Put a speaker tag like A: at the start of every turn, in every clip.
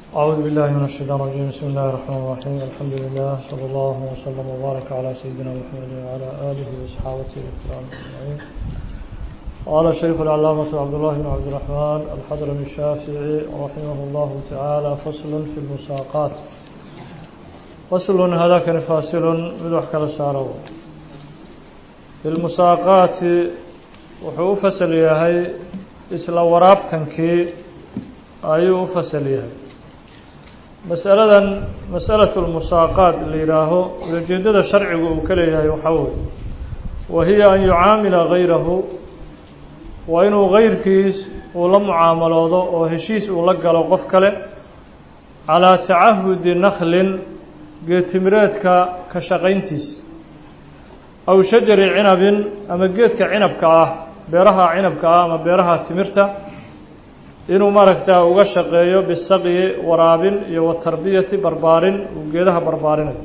A: أعوذ بالله من الشيطان الرجيم بسم الله الرحمن الرحيم الحمد لله صلى الله وسلم وبارك على سيدنا محمد وعلى آله وصحابته الكرام أجمعين قال الشيخ العلامة عبد الله بن عبد الرحمن الحضرمي الشافعي رحمه الله تعالى فصل في المساقات فصل هذا كان فاصل مدوح كلا سارو في المساقات وحو فصل يهي isla waraabtankii ayuu u fasal yahay masaladan masalatu lmusaaqaat la yidhaaho ulajeedada sharcigu uu ka leeyahay waxaa weye wa hiya an yucaamila gayrahu waa inuu gayrkiis uu la mucaamaloodo oo heshiis uu la galo qof kale calaa tacahudi nakhlin geedtimireedka ka shaqayntiis aw shajari cinabin ama geedka cinabka ah beeraha cinabka ah ama beeraha timirta inuu maaragtaa uga shaqeeyo bisaqyi waraabin iyo watarbiyati barbaarin uu geedaha barbaarinayo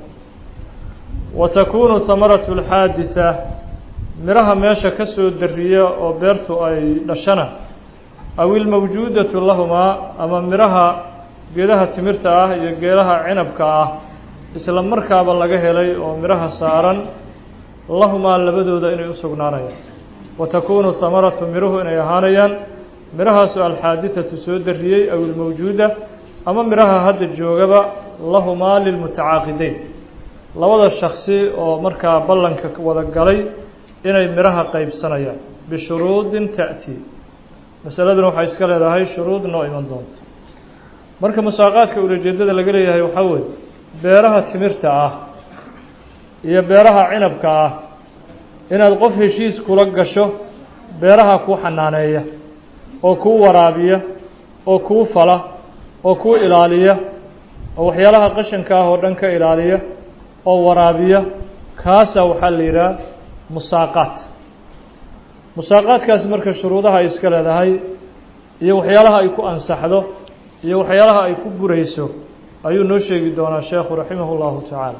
A: wa takuunu hamaratu alxaaditha miraha meesha ka soo dariya oo beertu ay dhashana aw ilmawjuudatu lahumaa ama miraha geedaha timirta ah iyo geedaha cinabka ah isla markaaba laga helay oo miraha saaran lahumaa labadooda inay u sugnaanayaan wa takuunu hamaratu miruhu inay ahaanayaan mirahaasu alxaadithatu soo dariyey aw ilmawjuuda ama miraha hadda joogaba lahumaa lilmutacaaqideyn labada shaksi oo markaa ballanka wada galay inay miraha qeybsanayaan bishuruudin ta'tii masaladuna waxay iska leedahay shuruud noo iman doonta marka musaaqaadka ulajeedada laga leeyahay waxaa weeye beeraha timirta ah iyo beeraha cinabka ah inaad qof heshiis kula gasho beeraha kuu xanaaneeya oo kuu waraabiya oo kuu fala oo kuu ilaaliya oo waxyaalaha qashanka ah oo dhan ka ilaaliya oo waraabiya kaasaa waxaa la yidhaha musaaqaat musaaqaadkaasi marka shuruudaha ay iska leedahay iyo waxyaalaha ay ku ansaxdo iyo waxyaalaha ay ku burayso ayuu noo sheegi doonaa sheekhu raximah اllahu tacaala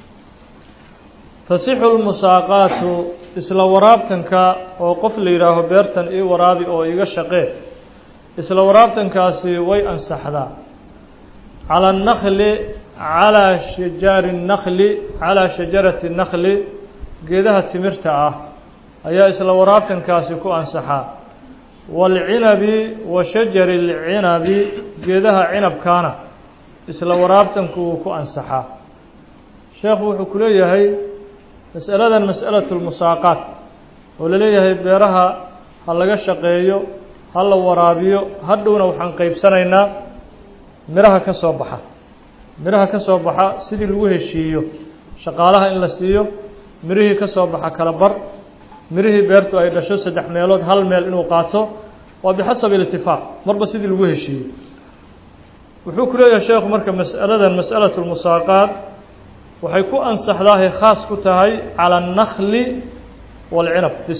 A: tasixu lmusaaqaatu isla waraabtanka oo qof la yidhaaho beertan ii waraabi oo iga shaqee isla waraabtankaasi way ansaxdaa calى الnakli calىa shajaari الnakli calىa shajarati الnakli geedaha timirta ah ayaa isla waraabtankaasi ku ansaxaa wاlcinabi wa shajari اlcinabi geedaha cinabkaana isla waraabtanku wuu ku ansaxaa sheekhu wuxuu ku leeyahay masaladan mas'alatu lmusaaqaat oo laleeyahay beeraha ha laga shaqeeyo ha la waraabiyo hadhowna waxaan qeybsanaynaa miraha ka soo baxa miraha ka soo baxa sidii lagu heshiiyo shaqaalaha in la siiyo mirihii ka soo baxa kala bar mirihii beertu ay dhasho saddex meelood hal meel inuu qaato waa bixasabi ilitifaaq marba sidii lagu heshiiyo wuxuu ku leeyahay sheekhu marka mas'aladan mas'alatu lmusaaqaat waxay ku ansaxdaahay khaas ku tahay calى الnakli wاlcinab bis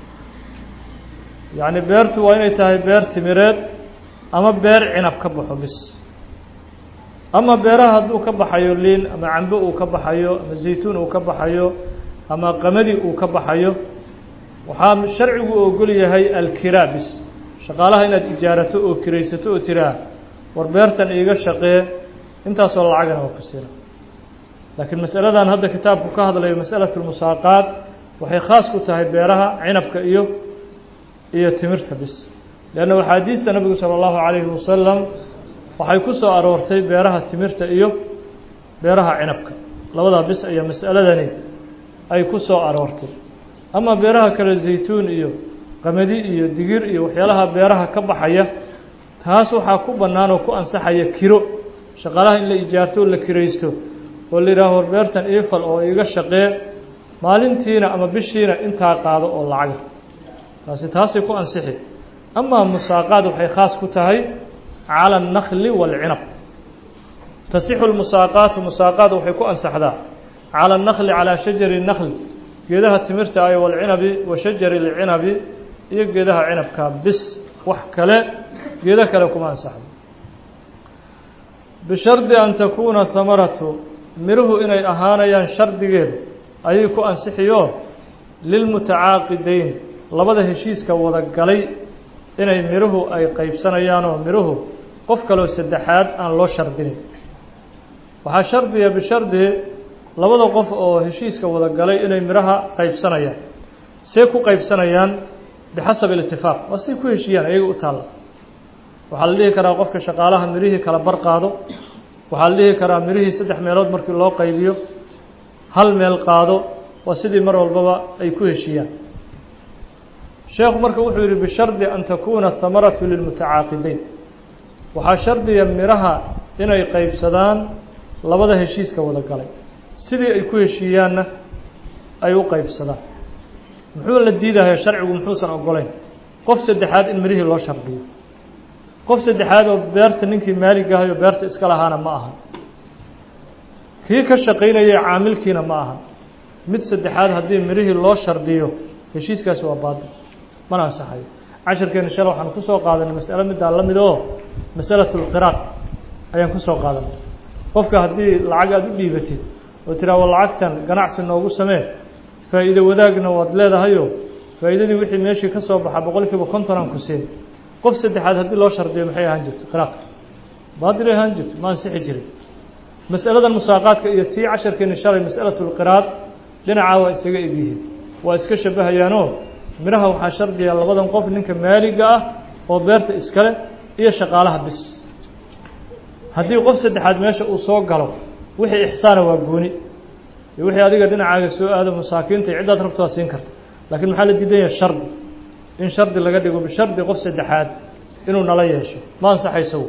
A: yacni beertu waa inay tahay beer timireed ama beer cinab ka baxo bis ama beeraha hadduu ka baxayo liin ama cambe uu ka baxayo ama zaytuun uu ka baxayo ama qamadi uu ka baxayo waxaa sharcigu ogol yahay alkiraa bis shaqaalaha inaad ijaarato oo kiraysato oo tiraa war beertan iiga shaqee intaasoo lacagana waa ku sira laakiin masaladan hadda kitaabku ka hadlayo masalatu lmusaaqaat waxay khaas ku tahay beeraha cinabka iyo iyo timirta bis leanna axaadiista nabigu sala allahu calayhi wasalam waxay ku soo aroortay beeraha timirta iyo beeraha cinabka labadaa bis ayaa mas'aladani ay ku soo aroortay ama beeraha kale zaytuun iyo qamadi iyo digir iyo waxyaalaha beeraha ka baxaya taas waxaa ku bannaan oo ku ansaxaya kiro shaqaalaha in la ijaarto oo la kiraysto oo la yidhaaho war beertan iifal oo iga shaqee maalintiina ama bishiina intaa qaado oo lacaga taasi taasay ku ansixi amaa musaaqaad waxay khaas ku tahay calى الnakli wاlcinab tasixu lmusaaqaatu musaaqaad waxay ku ansaxdaa calى الnakli calىa shajari الnakl geedaha timirta ah wاlcinabi wa shajari اlcinabi iyo geedaha cinabka bis wax kale geedo kale kuma ansaxdo bishardi an takuuna hamaratu miruhu inay ahaanayaan shardigeedu ayay ku ansixiyo lilmutacaaqideyn labada heshiiska wada galay inay miruhu ay qeybsanayaan oo miruhu qof kaleo saddexaad aan loo shardinin waxaa shardiya bishardi labada qof oo heshiiska wada galay inay midhaha qaybsanayaan see ku qaybsanayaan bixasab ilitifaaq waa say ku heshiiyaan ayaga u taalla waxaa la dhihi karaa qofka shaqaalaha midhihii kala bar qaado waxaa la dhihi karaa midhihii saddex meelood markii loo qaybiyo hal meel qaado waa sidii mar walbaba ay ku heshiiyaan sheekhu marka wuxuu yidhi bishardi an takuuna hamaratu lilmutacaaqibeyn waxaa shardiya midhaha inay qaybsadaan labada heshiiska wada galay sidii ay ku heshiiyaanna ay u qaybsadaan muxuu la diidaya sharcigu muxuusan ogolayn qof saddexaad in midhihii loo shardiyo qof saddexaad oo beerta ninkii maaligahay oo beerta iska lahaana ma aha kii ka shaqaynayay caamilkiina ma aha mid saddexaad haddii midhihii loo shardiyo heshiiskaasi waa baadil mana ansaxayo casharkeena shale waxaan kusoo qaadanay masalo middaa la mid oo masalatu lqiraad ayaan kusoo qaadanay qofka haddii lacag aada u dhiibatid oo tiraa wa lacagtan ganacsi noogu samee faa'iido wadaagna waad leedahayo faa'iidadii wixii meeshii ka soo baxa boqol kiiba konton aan ku siin qof saddexaad haddii loo shardiyo maxay ahaan jirto qiraadka baadilay ahaan jirto ma ansixi jirin masaladan musaaqaadka iyo tii casharkeeni shalay masalatu lqiraad dhinacaa waa isaga egyihiin waa iska shabahayaanoo midhaha waxaa shardiya labadan qof ninka maaliga ah oo beerta iskale iyo shaqaalaha bis haddii qof saddexaad meesha uu soo galo wixii ixsaana waa gooni iyo wixii adiga dhinacaaga soo aado masaakiinta iyo ciddaad rabto waa siin karta laakiin maxaa la diidan yahay shardi in shardi laga dhigo bishardi qof saddexaad inuu nala yeesho ma ansaxaysagu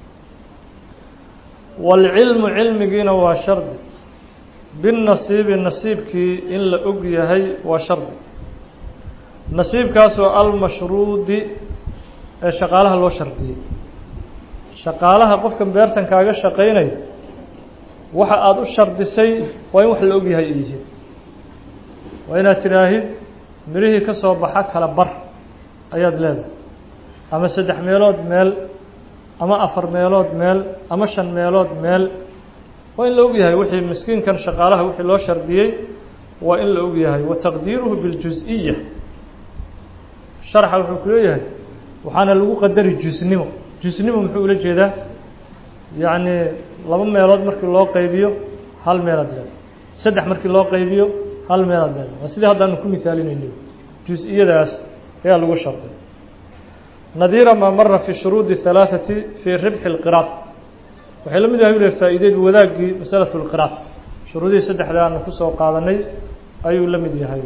A: waalcilmu cilmigiina waa shardi binnasiibi nasiibkii in la og yahay waa shardi nasiibkaasoo almashruudi ee shaqaalaha loo shardiyey shaqaalaha qofkan beertan kaaga shaqaynaya waxa aada u shardisay waa in wax la og yahay ay yihiin waa inaad tidhaahid midhihii ka soo baxa kala bar ayaad leedahay ama saddex meelood meel ama afar meelood meel ama shan meelood meel waa in la og yahay wixii miskiinkan shaqaalaha wixii loo shardiyey waa in la og yahay wa taqdiiruhu biاljus-iya sharxa wuxuu ku leeyahay waxaana lagu qadari jusnimo jusnimo muxuu ula jeedaa yacni laba meelood markii loo qaybiyo hal meelaad leedahay saddex markii loo qaybiyo hal meelaad leedahay waa sidii haddaanu ku misaalinayno jus-iyadaas ayaa lagu sharday nadiira maa mara fi shuruudi halaaثati fii ribxi اlqiraad waxay la mid yahay ule faa'iideed wadaaggii masalatu اlqiraad shuruudihii saddexda aanu kusoo qaadanay ayuu la mid yahay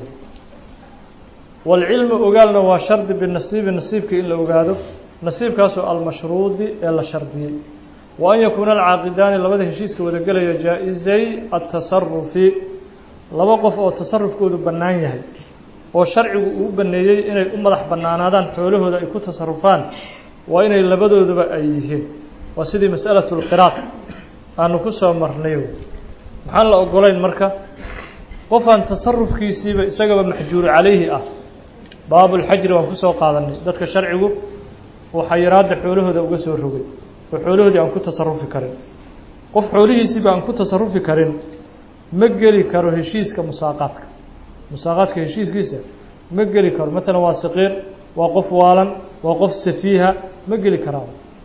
A: wاlcilmu ogaalna waa shardi binasiibi nasiibka in la ogaado nasiibkaasoo almashruudi ee la shardiyey wa an yakuuna alcaaqidaani labada heshiiska wadagelaya jaa-izay atasarufi laba qof oo tasarufkoodu bannaan yahay oo sharcigu uu baneeyey inay u madax bannaanaadaan xoolahooda ay ku tasarufaan waa inay labadooduba ay yihiin waa sidii masalatu lqiraad aanu ku soo marnay maxaan la ogolayn marka qofaan tasarufkiisiiba isagaba maxjuuru calayhi ah baabulxajri waan kusoo qaadanay dadka sharcigu uu xayiraadda xoolahooda uga soo rogay oo xoolahoodii aan ku tasarufi karin qof xoolihiisiiba aan ku tasarufi karin ma geli karo heshiiska musaaqaadka musaaqaadka heshiiskiisa ma geli karo maalan waa saqiir waa qof waalan waa qof safiiha ma geli karaa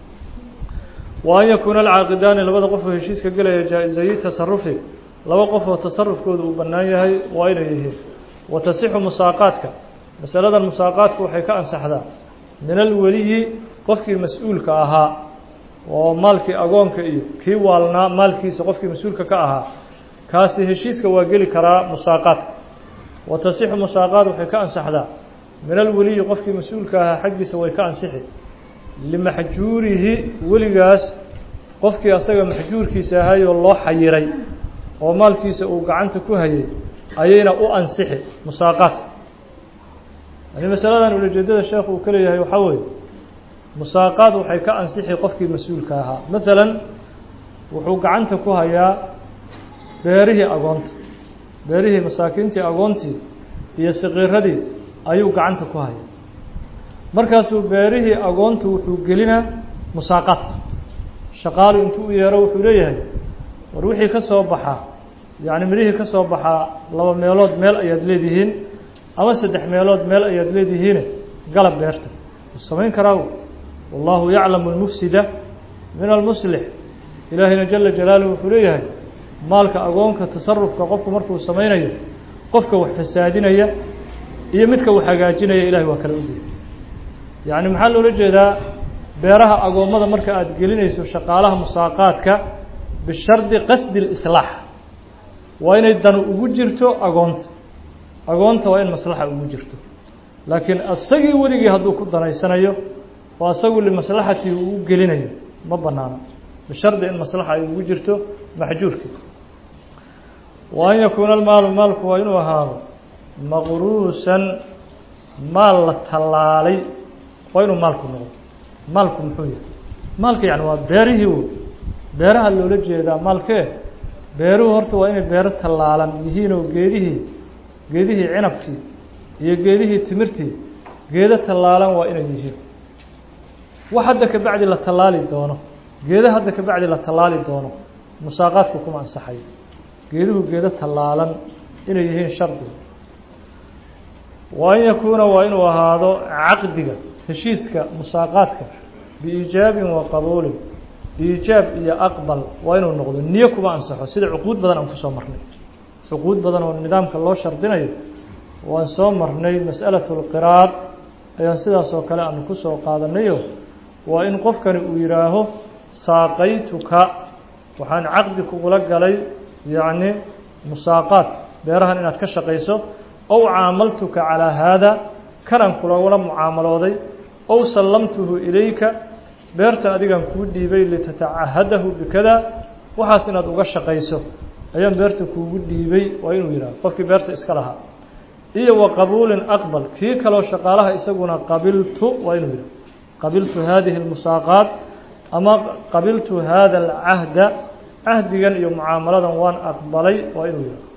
A: wa an yakuuna alcaaqidaani labada qof oo heshiiska gelaya jaa-isayi tasarufi laba qof oo tasarufkooda uu bannaan yahay waa inay yihiin wa tasixu musaaqaadka masaladan musaaqaadku waxay ka ansaxdaa min alweliyi qofkii mas-uulka ahaa oo maalkii agoonka iyo kii waalnaa maalkiisa qofkii mas-uulka ka ahaa kaasi heshiiska waa geli karaa musaaqaadka wa tasixu musaaqaad waxay ka ansaxdaa min alweliyi qofkii mas-uulka ahaa xaggiisa way ka ansixi limaxjuurihi weligaas qofkii asaga maxjuurkiisa ahayoo loo xayiray oo maalkiisa uu gacanta ku hayay ayayna u ansixi musaaqaadka yani masaladan ulajeedada sheekhu uu ka leeyahay waxaa weeye musaaqaad waxay ka ansixi qofkii mas-uulka ahaa maalan wuxuu gacanta ku hayaa beerihii agoonta beerihii masaakiintii agoontii iyo saqiiradii ayuu gacanta ku hayaa markaasuu beerihii agoontu wuxuu gelinaa musaaqaad shaqaalu intuu u yeero wuxuu leeyahay war wixii ka soo baxaa yacni midhihii ka soo baxaa laba meelood meel ayaad leedihiin ama saddex meelood meel ayaad leedihiine galab beerta wuu samayn karaa wallahu yaclamu lmufsida min almuslix ilaahayna jala jalaaluhu wuxuu leeyahay maalka agoonka tasarufka qofku markuu samaynayo qofka wax fasaadinaya iyo midka wax hagaajinaya ilahay waa kala ogyahay yacni maxaa loola jeedaa beeraha agoommada marka aada gelinayso shaqaalaha musaaqaadka bishardi qasdi lislaax waa inay danu ugu jirto agoonta agoonta waa in maslaxa ugu jirto laakiin asagii weligii hadduu ku danaysanayo oo asagu limaslaxatii uu u gelinayo ma banaano bishardi in maslaxa ay ugu jirto maxjuurkii wa an yakuuna almaalu maalku waa inuu ahaado maqruusan maal la tallaalay waa inuu maalku noqdo maalku muxuu yahay maalka yani waa beerihii w beeraha loola jeedaa maalkee beeruhu horta waa inay beero tallaalan yihiinoo geedihii geedihii cinabkii iyo geedihii timirtii geedo tallaalan waa inay yihiin wax hadda ka bacdi la tallaali doono geedo hadda ka bacdi la tallaali doono musaaqaadku kuma ansaxayo geeduhu geedo tallaalan inay yihiin shardi wa an yakuuna waa inuu ahaado caqdiga heshiiska musaaqaadka biiijaabin wa qabuulin iijaab iyo aqbal waa inuu noqdo niyo kuma ansaxo sida cuquud badan aan kusoo marnay cuquud badan oo nidaamka loo shardinayo waan soo marnay mas'alatu lqiraad ayaan sidaas oo kale aanu kusoo qaadanayo waa in qofkani uu yidhaaho saaqaytuka waxaan caqdi kugula galay yacni musaaqaad beerahan inaad ka shaqayso ow caamaltuka calaa haada kanaan kulagula mucaamalooday ow sallamtuhu ilayka beertan adigan kuu dhiibay litatacahadahu bikada waxaas inaad uga shaqayso ayaan beerta kuugu dhiibay waa inuu yidhaho qofkii beerta iska lahaa iyo wa qabuulin aqbal kii kaloo shaqaalaha isaguna qabiltu waa inuu yidhaho qabiltu hadihi اlmusaaqaat ama qabiltu hada alcahda cahdigan iyo mucaamaladan waan aqbalay waa inuu yidhaho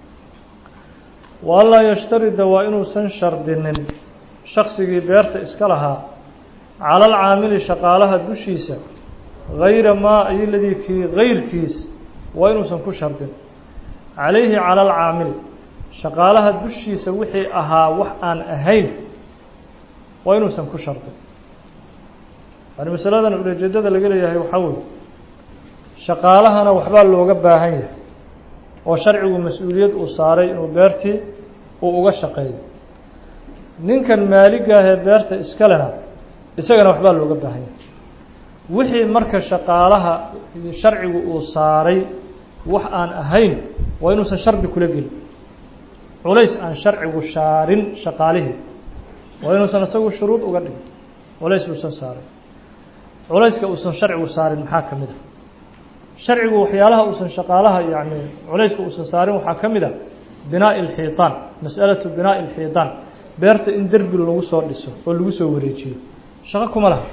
A: wa anlaa yashtarida waa inuusan shardinin shaksigii beerta iska lahaa cala alcaamili shaqaalaha dushiisa gayra maa ay ladii kii gayrkiis waa inuusan ku shardin calayhi cala alcaamili shaqaalaha dushiisa wixii ahaa wax aan ahayn waa inuusan ku shardin yani masaladan ulejeedada laga leeyahay waxaa weeye shaqaalahana waxbaa looga baahan yahay oo sharcigu mas-uuliyad uu saaray inuu beertii uu uga shaqeeyo ninkan maaligaahee beerta iskalena isagana waxbaa looga baahan yahay wixii marka shaqaalaha sharcigu uu saaray wax aan ahayn waa inuusan shardi kula gelin culays aan sharcigu shaarin shaqaalihii waa inuusan isagu shuruud uga dhigin culays uusan saarin culayska uusan sharcigu saarin maxaa ka mid a sharcigu waxyaalaha uusan shaqaalaha yani culayska uusan saarin waxaa ka mid a binaa'i alxiitaan mas'alatu binaa'i alxiitaan beerta in derbi lagu soo dhiso oo lagu soo wareejiyo shaqo kuma laha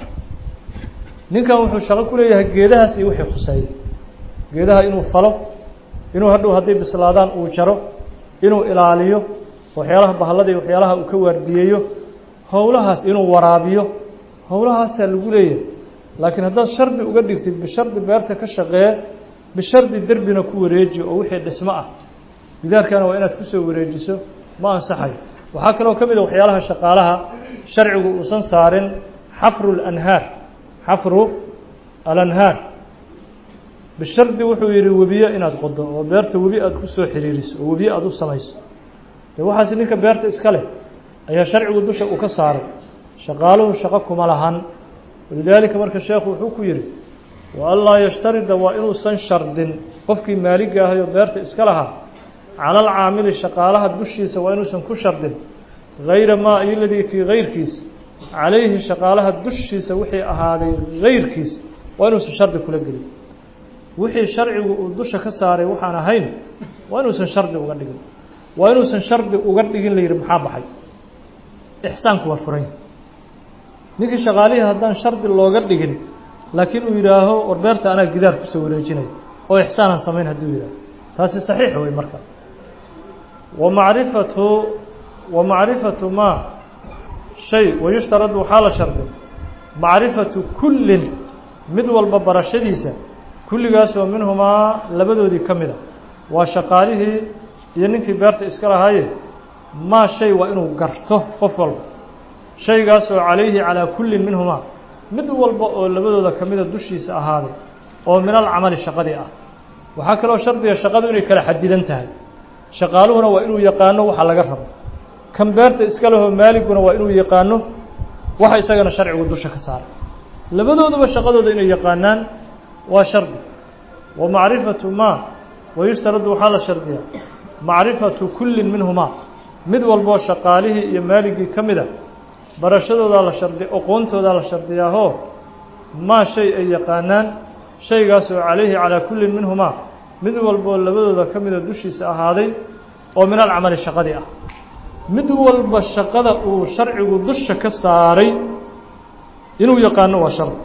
A: ninkan wuxuu shaqo ku leeyahay geedahaas iyo wixii khuseeyey geedaha inuu falo inuu hadhow hadday bislaadaan uu jaro inuu ilaaliyo waxyaalaha bahallada iyo waxyaalaha uu ka waardiyeeyo howlahaas inuu waraabiyo howlahaasaa lagu leeyahay laakiin haddaad shardi uga dhigtid bishardi beerta ka shaqee bishardi derbina ku wareeji oo wixii dhismo ah gidaarkana waa inaad kusoo wareejiso ma ansaxayo waxaa kaloo ka mid a waxyaalaha shaqaalaha sharcigu uusan saarin xafru اlanhaar xafru alanhaar bishardi wuxuu yihi webiyo inaad qodo oo beerta webi aad kusoo xiriiriso oo webiyo aada u samayso de waxaas ninka beerta iska leh ayaa sharcigu dusha uu ka saaray shaqaaluhu shaqo kuma lahan walidaalika marka sheekhu wuxuu ku yihi wa anlaa yashtarida waa inuusan shardin qofkii maaliga ahayoo beerta iska lahaa cala alcaamili shaqaalaha dushiisa waa inuusan ku shardin gayra maa iyo ladii kii gayrkiis calayhi shaqaalaha dushiisa wixii ahaaday gayrkiis waa inuusan shardi kula gelin wixii sharcigu uu dusha ka saaray waxaan ahayn waa inuusan shardi uga dhigin waa inuusan shardi uga dhigin la yihi maxaa baxay ixsaanku waa furan ninkii shaqaalihii haddaan shardi looga dhigin laakiin uu yidhaaho war beerta anaa gidaar kusoo wareejinaya oo ixsaanaan samayn hadduu yidhaaho taasi saxiix wey marka wa macrifatu wa macrifatu maa shay wayushtaradu waxaa la shardi macrifatu kullin mid walba barashadiisa kulligaasoo minhumaa labadoodii ka mid a waa shaqaalihii iyo ninkii beerta iska lahaaye maa shay waa inuu garto qof walba shaygaasoo calayhi calaa kullin minhumaa mid walba oo labadooda ka mida dushiisa ahaaday oo min alcamali shaqadii ah waxaa kaloo shardiga shaqadu inay kala xadidan tahay shaqaaluhuna waa inuu yaqaano waxa laga rabo kan beerta iska lehoo maaliguna waa inuu yaqaano waxa isagana sharcigu dusha ka saaray labadooduba shaqadooda inay yaqaanaan waa shardi wa macrifatu maa wayustaradu waxaa la shardiyaa macrifatu kullin minhumaa mid walboo shaqaalihii iyo maaligii ka mida barashadoodaa la shardi oqoontoodaa la shardiyaahoo maa shay ay yaqaanaan shaygaasoo calayhi calaa kullin minhumaa mid walboo labadooda ka mida dushiisa ahaaday oo min alcamali shaqadii ah mid walba shaqada uu sharcigu dusha ka saaray inuu yaqaano waa shardi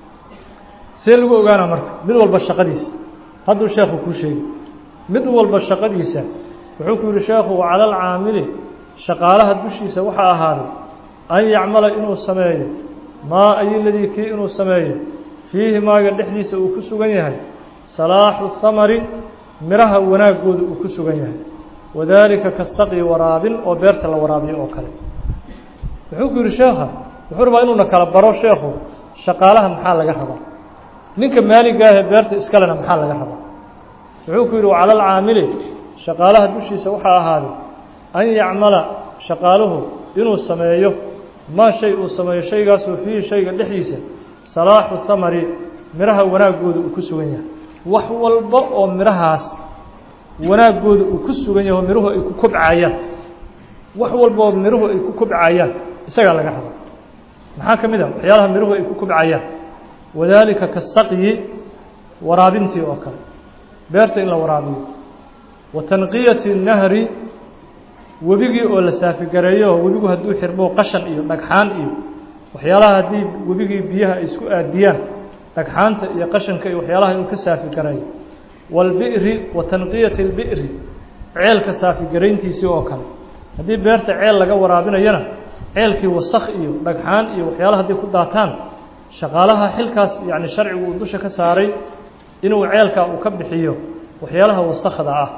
A: see lagu ogaana marka mid walba shaqadiisa hadduu sheekhu kuu sheegi mid walba shaqadiisa wuxuu ku yihi sheekhu cala alcaamili shaqaalaha dushiisa waxaa ahaaday an yacmala inuu sameeyo maa ayiladii kii inuu sameeyo fiihi maaga dhexdiisa uu ku sugan yahay salaaxu hamari miraha wanaaggooda uu ku sugan yahay wadaalika kasaqyi waraabin oo beerta la waraabiyo oo kale wuxuu ku yihi sheekha wuxuu rabaa inuuna kala baro sheekhu shaqaalaha maxaa laga rabaa ninka maaligaahee beerta iskalena maxaa laga rabaa wuxuu ku yidhi cala alcaamili shaqaalaha dushiisa waxaa ahaaday an yacmala shaqaaluhu inuu sameeyo maa shay uu sameeyo shaygaasoo fiihi shayga dhexdiisa salaaxu hamari miraha wanaaggooda uu ku sugan yahay wax walba oo mirahaas wanaaggooda uu ku sugan yahay oo miruhu ay ku kobcayaan wax walba oo miruhu ay ku kobcayaan isagaa laga rabaa maxaa ka mid a waxyaalaha miruhu ay ku kobcayaan wadaalika kasaqyi waraabintii oo kale beerta in la waraabiyo wa tanqiyati nahri webigii oo la saafigareeyo webigu hadduu xirmo qashan iyo dhagxaan iyo waxyaalaha haddii webigii biyaha ay isku aadiyaan dhagxaanta iyo qashanka iyo waxyaalaha inuu ka saafigareeyo waalbi'ri wa tanqiyati اlbi'ri ceelka saafigarayntiisii oo kale haddii beerta ceel laga waraabinayana ceelkii wasakh iyo dhagxaan iyo waxyaalaha hadday ku daataan shaqaalaha xilkaas yacni sharcigu uu dusha ka saaray inuu ceelkaa uu ka bixiyo waxyaalaha wasakhda ah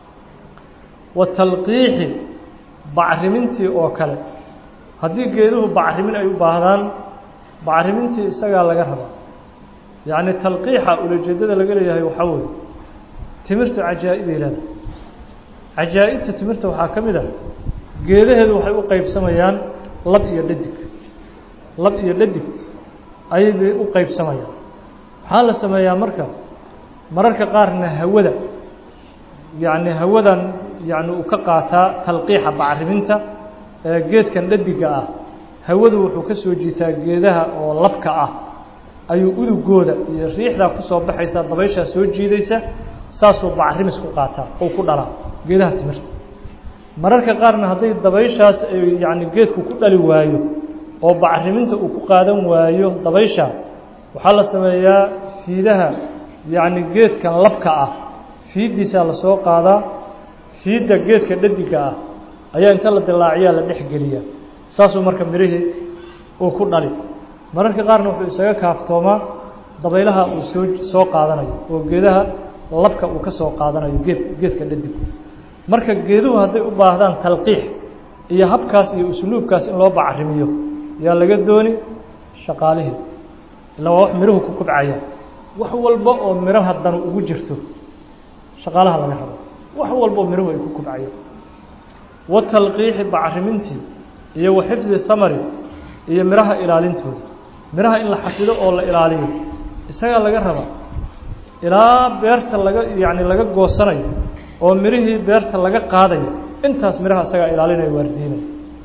A: wa talqiixi bacrimintii oo kale haddii geeduhu bacrimin ay u baahdaan bacrimintii isagaa laga rabaa yacni talqiixa ulajeedada laga leeyahay waxaa weeye timirtu cajaa'ibay leedahay cajaa'ibta timirta waxaa ka mid ah geedaheedu waxay u qeybsamayaan lab iyo dhadig lab iyo dhadig ayay bay u qeybsamayaan waxaa la sameeyaa marka mararka qaarna hawada yacni hawadan yacni uu ka qaataa talqiixa bacriminta ee geedkan dhadiga ah hawadu wuxuu ka soo jiitaa geedaha oo labka ah ayuu udugooda iyo riixdaa ku soo baxaysa dabayshaa soo jiidaysa saasuu bacrimis ku qaataa ou ku dhalaa geedaha timirta mararka qaarna hadday dabayshaas ay yacni geedku ku dhali waayo oo bacriminta uu ku qaadan waayo dabaysha waxaa la sameeyaa fiidaha yacni geedkan labka ah fiiddiisaa lasoo qaadaa fiidda geedka dhadiga ah ayaa inta la dilaaciyaa la dhex geliyaa saasuu marka mirihii uu ku dhali mararka qaarna wuxuu isaga kaaftoomaa dabaylaha uu soo soo qaadanayo oo geedaha labka uu ka soo qaadanayo geed geedka dhadig marka geeduhu hadday u baahdaan talqiix iyo habkaas iyo usluubkaas in loo bacrimiyo yaa laga dooni shaqaalihii illa waa wax miruhu ku kobcaya wax walba oo miraha danu ugu jirto shaqaalaha laga rabo wax walba oo miruhu ay ku kobcayaan wa talqiixi bacrimintii iyo wa xifdi thamari iyo miraha ilaalintooda miraha in la xafido oo la ilaaliyo isagaa laga rabaa ilaa beerta laga yacni laga goosanayo oo mirihii beerta laga qaadayo intaas miraha isagaa ilaalinaya waardiinaya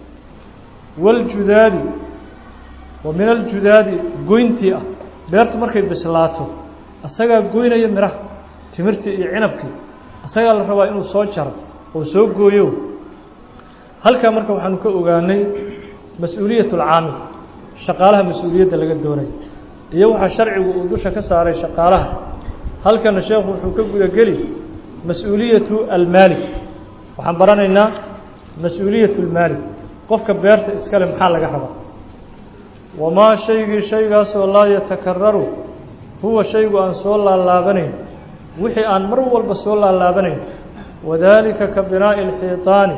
A: waljudaadi wa min aljudaadi goyntii ah beertu markay bislaato isagaa goynaya miraha timirtii iyo cinabkii isagaa la rabaa inuu soo jaro oo soo gooyo halkaa marka waxaanu ka ogaanay mas-uuliyat اlcaamil shaqaalaha mas-uuliyadda laga doonayo iyo waxaa sharcigu uu dusha ka saaray shaqaalaha halkana sheekhu wuxuu ka gudageli mas-uuliyatu almaalik waxaan baranaynaa mas-uuliyat اlmaalik qofka beerta iskale maxaa laga rabaa wamaa shaygii shaygaasoo laa yatakararu huwa shaygu aan soo laalaabanayn wixii aan mar walba soo laalaabanayn wadaalika ka binaa'i اlxiiطaani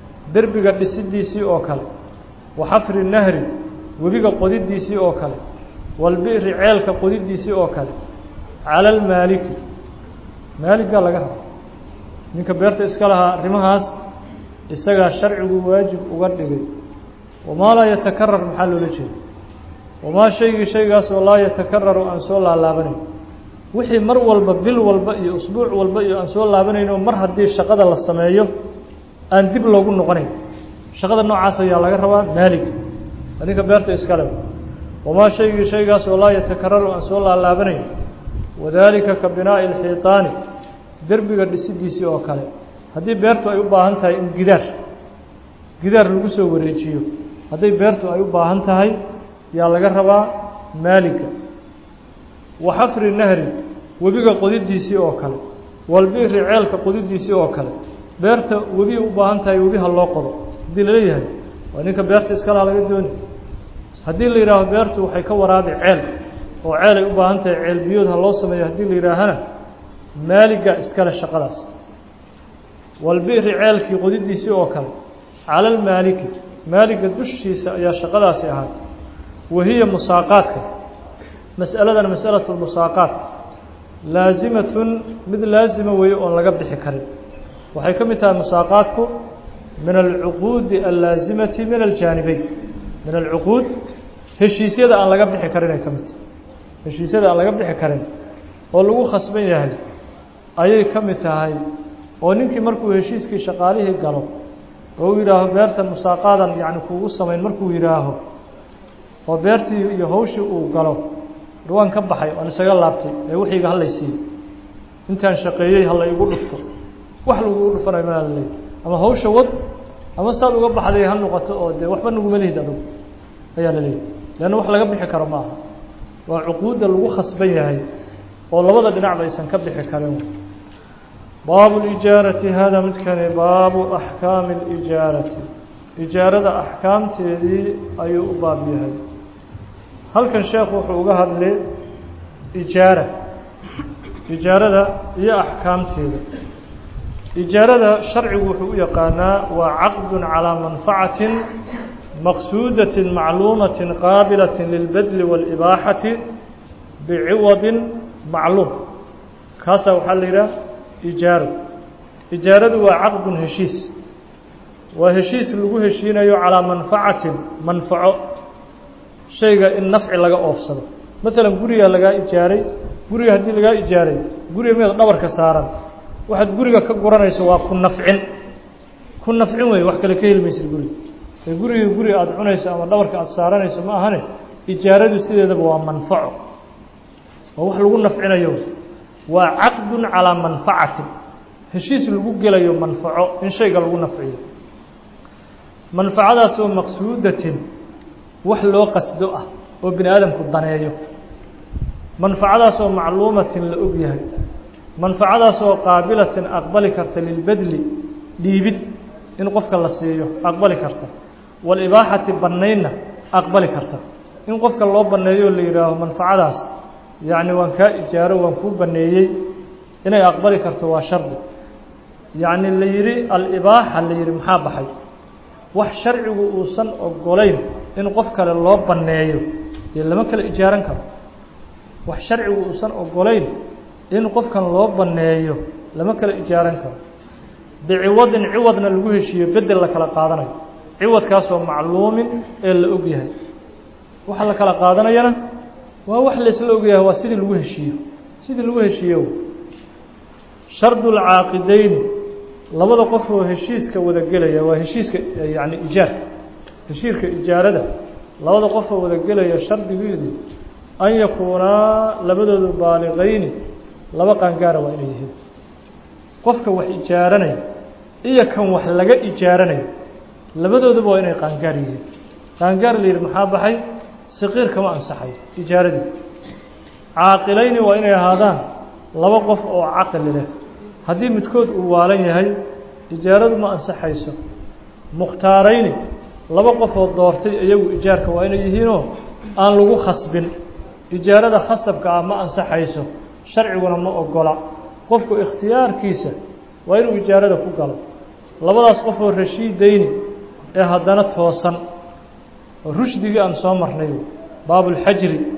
A: derbiga dhisidiisii oo kale wa xafri nahri webiga qodidiisii oo kale walbi'ri ceelka qodidiisii oo kale cala almaaliki maaliggaa laga raba ninka beerta iska lahaa arrimahaas isagaa sharcigu waajib uga dhigay wamaa laa yatakarar maxaa loola jeeda wamaa shaygii shaygaas oo laa yatakararu aan soo laalaabanayn wixii mar walba bil walba iyo usbuuc walba iyo aan soo laabanayn oo mar haddii shaqada la sameeyo aan dib loogu noqonayn shaqada noocaas ayaa laga rabaa maalig ninka beerta iskale wamaa shaygii shaygaas oo laa yatakararu aan soo laalaabanayn wadaalika ka binaa'i alxiitaani derbiga dhisidiisii oo kale haddii beertu ay u baahan tahay in gidaar gidaar lagu soo wareejiyo hadday beertu ay u baahan tahay yaa laga rabaa maaliga wa xafri nahri webiga qodidiisii oo kale walbiri ceelka qodidiisii oo kale beerta webi u baahan tahay webi ha loo qodo haddii laleeyahay waa ninka beerta iskalaha laga dooni haddii la yidhaaho beertu waxay ka waraabi ceel oo ceel ay u baahan tahay ceel biyood ha loo sameeyo haddii la yidhaahana maaliga iskale shaqadaas walbiri ceelkii qodidiisii oo kale cala almaaliki maaliga dushiisa ayaa shaqadaasi ahaatay wahiya musaaqaadka mas'aladan masalatu lmusaaqaat laasimatun mid laasima weeye oon laga bixi karin waxay ka mid tahay musaaqaadku min alcuquudi allaasimati min aljaanibeyn min alcuquud heshiisyada aan laga bixi karin ay ka mid tahay heshiisyada aan laga bixi karin oo lagu khasban yahay ayay ka mid tahay oo ninkii markuu heshiiskii shaqaalihii galo oo uu yidhaaho beertan musaaqaadan yacni kuugu samayn markuu yidhaaho oo beertii iyo hawshii uu galo ruwaan ka baxay oon isaga laabtay ee wixiiga hallay siiyo intaan shaqeeyey halla igu dhufto wax lagugu dhufanayo malaa la leeyahy ama hawsha wad ama saad uga baxday ha noqoto oo dee waxba naguma lihid adugu ayaa la leeyahy leanna wax laga bixi karo ma aha waa cuquudda lagu khasban yahay oo labada dhinacba aysan ka bixi karin baabu lijaarati hada midkani baabu axkaami اlijaarati ijaarada axkaamteedii ayuu u baab yahay halkan sheekhu wuxuu uga hadlay ijaara ijaarada iyo axkaamteeda ijaarada sharcigu wuxuu u yaqaanaa waa caqd calىa manfacati maqsuudaة macluumaة qaabilaة lilbadli wاlibaaxati biciwadi macluum kaasaa waxaa la yidhaha ijaaro ijaaradu waa caqdun heshiis waa heshiis lagu heshiinayo calaa manfacatin manfaco shayga in nafci laga oofsado maalan gurigaa lagaa ijaaray guriga haddii lagaa ijaaray guriga miyaad dhabarka saaran waxaad guriga ka guranayso waa ku nafcin ku nafcin wey wax kale ka helmaysid guriga ee guriga guriga aada cunayso ama dhabarka aada saaranayso ma ahane ijaaradu sideedaba waa manfaco waa wax lagu nafcinayo waa caqdun calaa manfacatin heshiis lagu gelayo manfaco in shayga lagu nafciyo manfacadaasoo maqsuudatin wax loo qasdo ah oo bini aadamku daneeyo manfacadaasoo macluumatin la og yahay manfacadaasoo qaabilatin aqbali karta lilbedli dhiibid in qofka la siiyo aqbali karta walibaaxati bannaynna aqbali karta in qofka loo banneeyo la yidhaaho manfacadaas yacni waan kaa ijaaro waan kuu banneeyey inay aqbali karto waa shardi yacni la yidhi alibaaxa la yidhi maxaa baxay wax sharcigu uusan ogolayn in qof kale loo banneeyo dee lama kala ijaaran karo wax sharcigu uusan ogolayn in qofkan loo banneeyo lama kala ijaaran karo biciwadin ciwadna lagu heshiiyo bedel la kala qaadanayo ciwadkaasoo macluumin ee la og yahay waxa la kala qaadanayana waa wax laysla ogyahay waa sidii lagu heshiiyo sidii lagu heshiiyo shardu lcaaqideyni labada qof oo heshiiska wada gelaya waa heshiiska yani ijaarka heshiirka ijaarada labada qof oo wada gelaya shardigeedu an yakuunaa labadoodu baaliqayni laba qaangaara waa inay yihiin qofka wax ijaaranaya iyo kan wax laga ijaaranayo labadooduba waa inay qaangaar yihiin qaangaar la yidhi maxaa baxay saqiir kama ansaxayo ijaaradii caaqilayni waa inay ahaadaan laba qof oo caqli leh haddii midkood uu waalan yahay ijaaradu ma ansaxayso mukhtaarayni laba qof oo doortay iyagu ijaarka waa inay yihiinoo aan lagu khasbin ijaarada khasabka ah ma ansaxayso sharciguna ma ogola qofku ikhtiyaarkiisa waa inuu ijaarada ku galo labadaas qof oo rashiidayni ee haddana toosan oo rushdigii aan soo marnay baabulxajri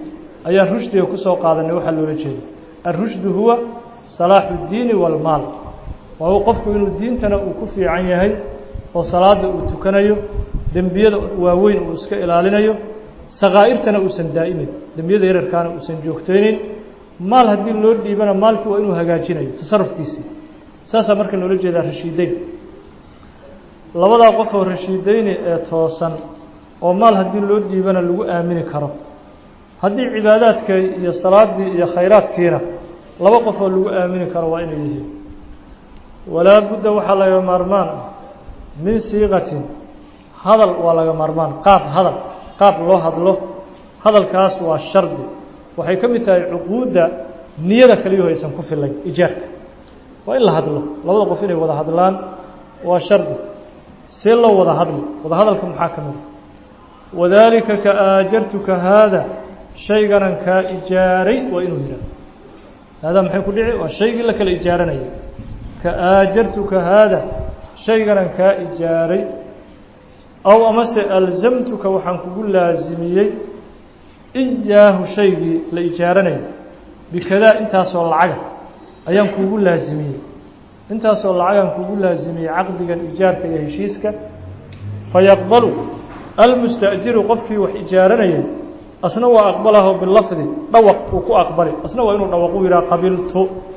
A: ayaan rushdiga kusoo qaadanay waxaa loola jeeda alrushdu huwa salaaxu اddiini wاlmaal waa qofku inuu diintana uu ku fiican yahay oo salaada uu tukanayo dembiyada waaweyn uu iska ilaalinayo sakaa'irtana uusan daa'imin dembiyada yararkaana uusan joogteynin maal haddii loo dhiibana maalkii waa inuu hagaajinayo tasarufkiisii saasaa marka loola jeedaa rashiideyn labadaa qof oo rashiideyni ee toosan oo maal haddii loo dhiibana lagu aamini karo haddii cibaadaadka iyo salaadii iyo khayraadkiina laba qof oo lagu aamini karo waa inay yihiin walaa budda waxaa laga maarmaan ah min siiqatin hadal waa laga maarmaan qaab hadal qaab loo hadlo hadalkaas waa shardi waxay ka mid tahay cuquudda niyada kaliyaho aysan ku filayn ijaarka waa in la hadlo labada qof inay wada hadlaan waa shardi see loo wada hadli wada hadalka maxaa ka mida wadaalika ka aajartuka haada shayganan kaa ijaaray waa inuu yidhahdo haadaa maxay ku dhici waa shaygii la kala ijaaranayay ka aajartuka haada shayganan kaa ijaaray aw amase alzamtuka waxaan kugu laasimiyey iyaahu shaygii la ijaaranayay bikadaa intaasoo lacaga ayaan kuugu laasimiyey intaasoo lacagaan kugu laasimiyey caqdigan ijaarka iyo heshiiska fayaqbalu almusta'jiru qofkii wax ijaaranayay asna waa aqbalaho bilafdi dhawaq uu ku aqbali asna waa inuu dhawaqu yidhaha qabiltu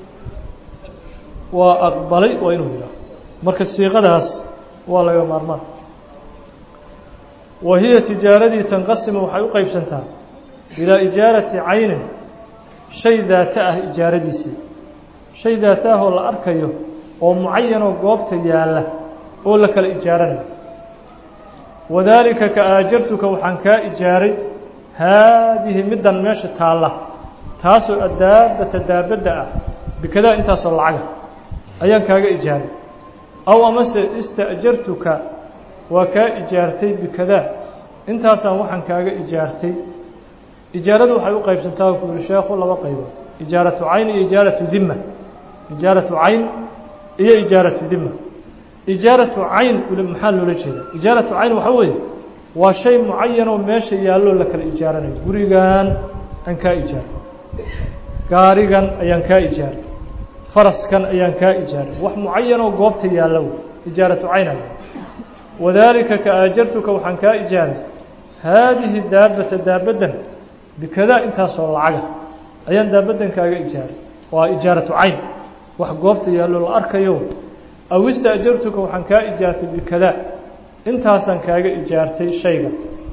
A: waa aqbalay waa inuu yidhaha marka siiqadaas waa laga maarmaan wa hiya tijaaradii tanqasimu waxay u qeybsantaa ilaa ijaarati caynin shay daata ah ijaaradiisii shay daata ah oo la arkayo oo mucayanoo goobta yaalla oo la kala ijaaranayo wadaalika ka aajartuka waxaan kaa ijaaray haadihi middan meesha taalla taasoo addaabata daabadda ah bikadaa intaasoo lacaga ayaan kaaga ijaaray aw amase ista'jartuka waa kaa ijaartay bikadaa intaasaan waxaan kaaga ijaartay ijaaradu waxay u qaybsantaa ku yihi sheekhu laba qaybood ijaaratu cayn iyo ijaaratu dima ijaaratu cayn iyo ijaaratu dima ijaaratu cayn maxaa loola jeeda ijaaratu cayn waxaa weeye waa shay mucayanoo meesha yaalloo la kala ijaaranayo gurigan aan kaa ijaaray gaarigan ayaan kaa ijaaray faraskan ayaan kaa ijaaray wax mucayanoo goobta yaalla wey ijaaratu cayn aya wadaalika ka aajartuka waxaan kaa ijaaray haadihi daabata daabaddan bikadaa intaasoo lacaga ayaan daabaddan kaaga ijaaray waa ijaaratu cayn wax goobta yaallo la arkayo aw ista'jartuka waxaan kaa ijaartay bikadaa intaasaan kaaga ijaartay shayga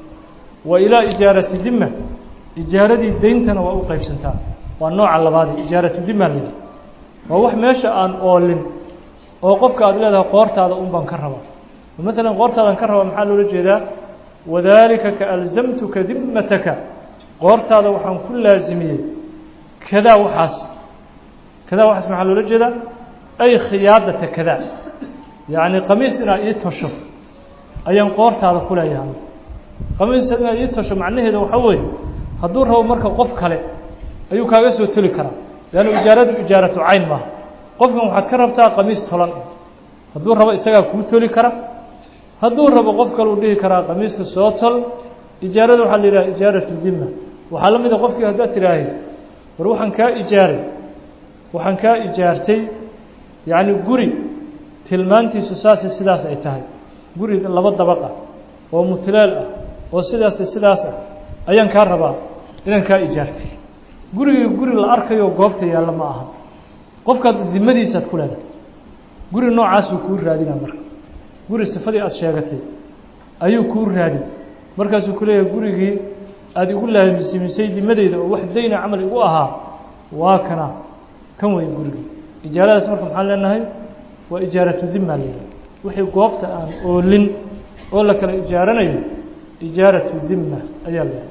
A: wa ilaa ijaarati dima ijaaradii deyntana waa u qaybsantaa waa nooca labaadee ijaaratu dima la yidhaha waa wax meesha aan oolin oo qofka aada leedahay qoortaada un baan ka rabaa maalan qoortaadan ka rabaa maxaa loola jeedaa wadaalika ka alzamtuka dimataka qoortaada waxaan ku laasimiyey kadaa waxaas kadaa waxaas maxaa loola jeedaa ay khiyaadata kadaa yacni qamiis inaad ii tosho ayaan qoortaada ku leeyahay qamiis inaad ii tosho macnaheeda waxaa weeye hadduu rabo marka qof kale ayuu kaaga soo toli karaa leannu ijaaradu ijaaratu cayn maaha qofkan waxaad ka rabtaa qamiis tolan hadduu rabo isagaa kuu toli kara hadduu rabo qof kale uu dhihi karaa qamiiska soo tol ijaarada waxaa la yidhaha ijaaratu dima waxaa la mid a qofkii haddaad tidhaahay war waxaan kaa ijaaray waxaan kaa ijaartay yacni guri tilmaantiisu saasi sidaas ay tahay guri laba dabaq ah oo mutlaal ah oo sidaasi sidaas ah ayaan kaa rabaa inaan kaa ijaartay gurigii guri la arkayo goobta yaalla ma aha qofkaad dimadiisaad ku leedahay guri noocaasuu kuu raadinaa marka guri sifadii aada sheegatay ayuu kuu raadin markaasuu ku leeyahay gurigii aada igu laasimisay dimadeyda oo wax dayna camal igu ahaa waa kana kan wey gurigii ijaaradaas marka maxaan leenahay waa ijaaratu dima layidhaha wixii goobta aan oolin oo la kala ijaaranayo ijaaratu dima ayaa la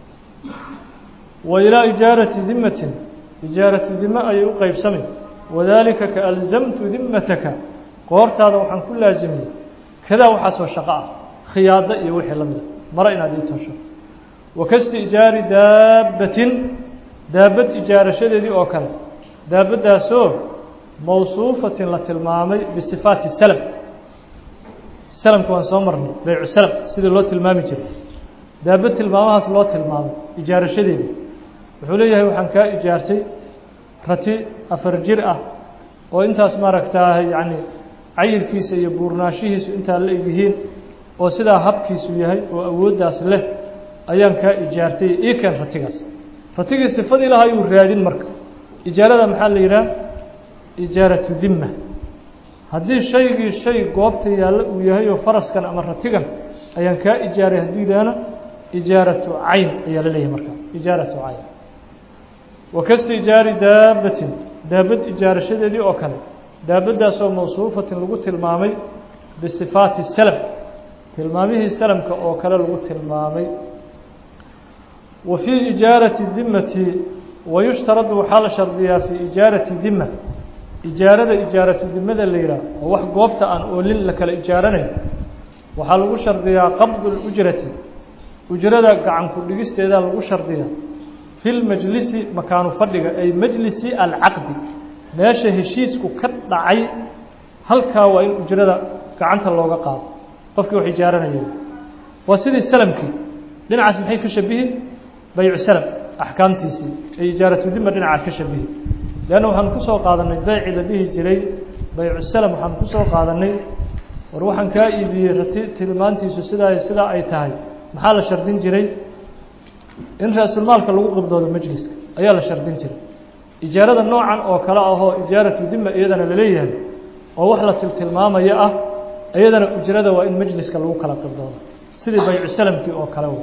A: wa ilaa ijaarati dimatin ijaaratu dima ayay u qeybsamay wadaalika ka alzamtu dimataka qoortaada waxaan ku laasimiyey kadaa waxaasoo shaqo ah khiyaado iyo wixii la mida mare inaad ii tosho wakastiijaari daabbatin daabad ijaarashadeedii oo kale daabaddaasoo mawsuufatin la tilmaamay bisifaati salam salamka waan soo marnay baycu salam sidii loo tilmaami jiray daabad tilmaamahaas loo tilmaamay ijaarashadeedii wuxuu leeyahay waxaan kaa ijaartay rati afar jir ah oo intaas maaragtaa yacni cayirkiisa iyo buurnaanshihiisu intaa la egyihiin oo sidaa habkiisu yahay oo awooddaas leh ayaan kaa ijaartay ii keen ratigaas ratigii sifadii lahaa yuu raadin marka ijaarada maxaa la yidhaha ijaaratu dimma haddii shaygii shay goobta yaallo uu yahay oo faraskan ama ratigan ayaan kaa ijaaray hadduu yidhaahna ijaaratu cayn ayaa la leeyahay marka ijaaratu cayn wakasta ijaari daabbatin daabad ijaarashadeedii oo kale daabaddaasoo mawsuufatin lagu tilmaamay bisifaati salam tilmaamihii salamka oo kale lagu tilmaamay wa fii ijaarati dimmati wayushtaradu waxaa la shardiyaa fii ijaarati dimma ijaarada ijaaratu dimada la yidhaah oo wax goobta aan oolin la kala ijaaranayo waxaa lagu shardiyaa qabdu lujrati ujrada gacanku dhigisteedaa lagu shardiyaa fi lmajlisi makaanu fadhiga ay majlisi alcaqdi meesha heshiisku ka dhacay halkaa waa in ujrada gacanta looga qaado qofkii wax ijaaranaya waa sidii salamkii dhinacaas maxay ka shabihi baycu salam axkaamtiisii ay ijaaratu dima dhinacaas ka shabihi leanna waxaanu ku soo qaadanay beyci la dhihi jiray baycu salam waxaanu ku soo qaadanay war waxaan kaa iibiyey rati tilmaantiisu sidaa sidaa ay tahay maxaa la shardin jiray in ra-sulmaalka lagu qibdoodo majliska ayaa la shardin jiray ijaarada noocan oo kale ahoo ijaaratu dima iyadana laleeyahay oo wax la tiltilmaamaya ah iyadana ujrada waa in majliska lagu kala qibdoodo sidii baycu salamkii oo kale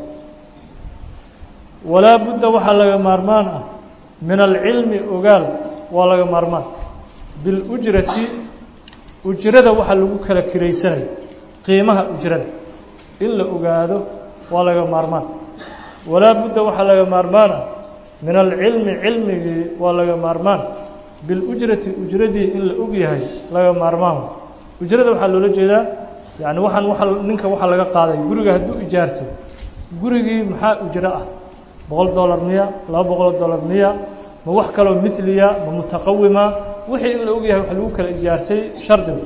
A: walaa budda waxaa laga maarmaan ah min alcilmi ogaal waa laga maarmaan bilujrati ujrada waxaa lagu kala kiraysanayo qiimaha ujrada in la ogaado waa laga maarmaan walaa budda waxaa laga maarmaan ah min alcilmi cilmigii waa laga maarmaan bilujrati ujradii in la og yahay laga maarmaan ujrada waxaa loola jeedaa yani waxaan waa ninka waxaa laga qaaday guriga hadduu ijaarto gurigii maxaa ujro ah boqol dollar miya laba boqoloo dollar miya ma wax kaloo miliya ma mutaqawima wixii in la og yahay wax lagu kala ijaartay shardigu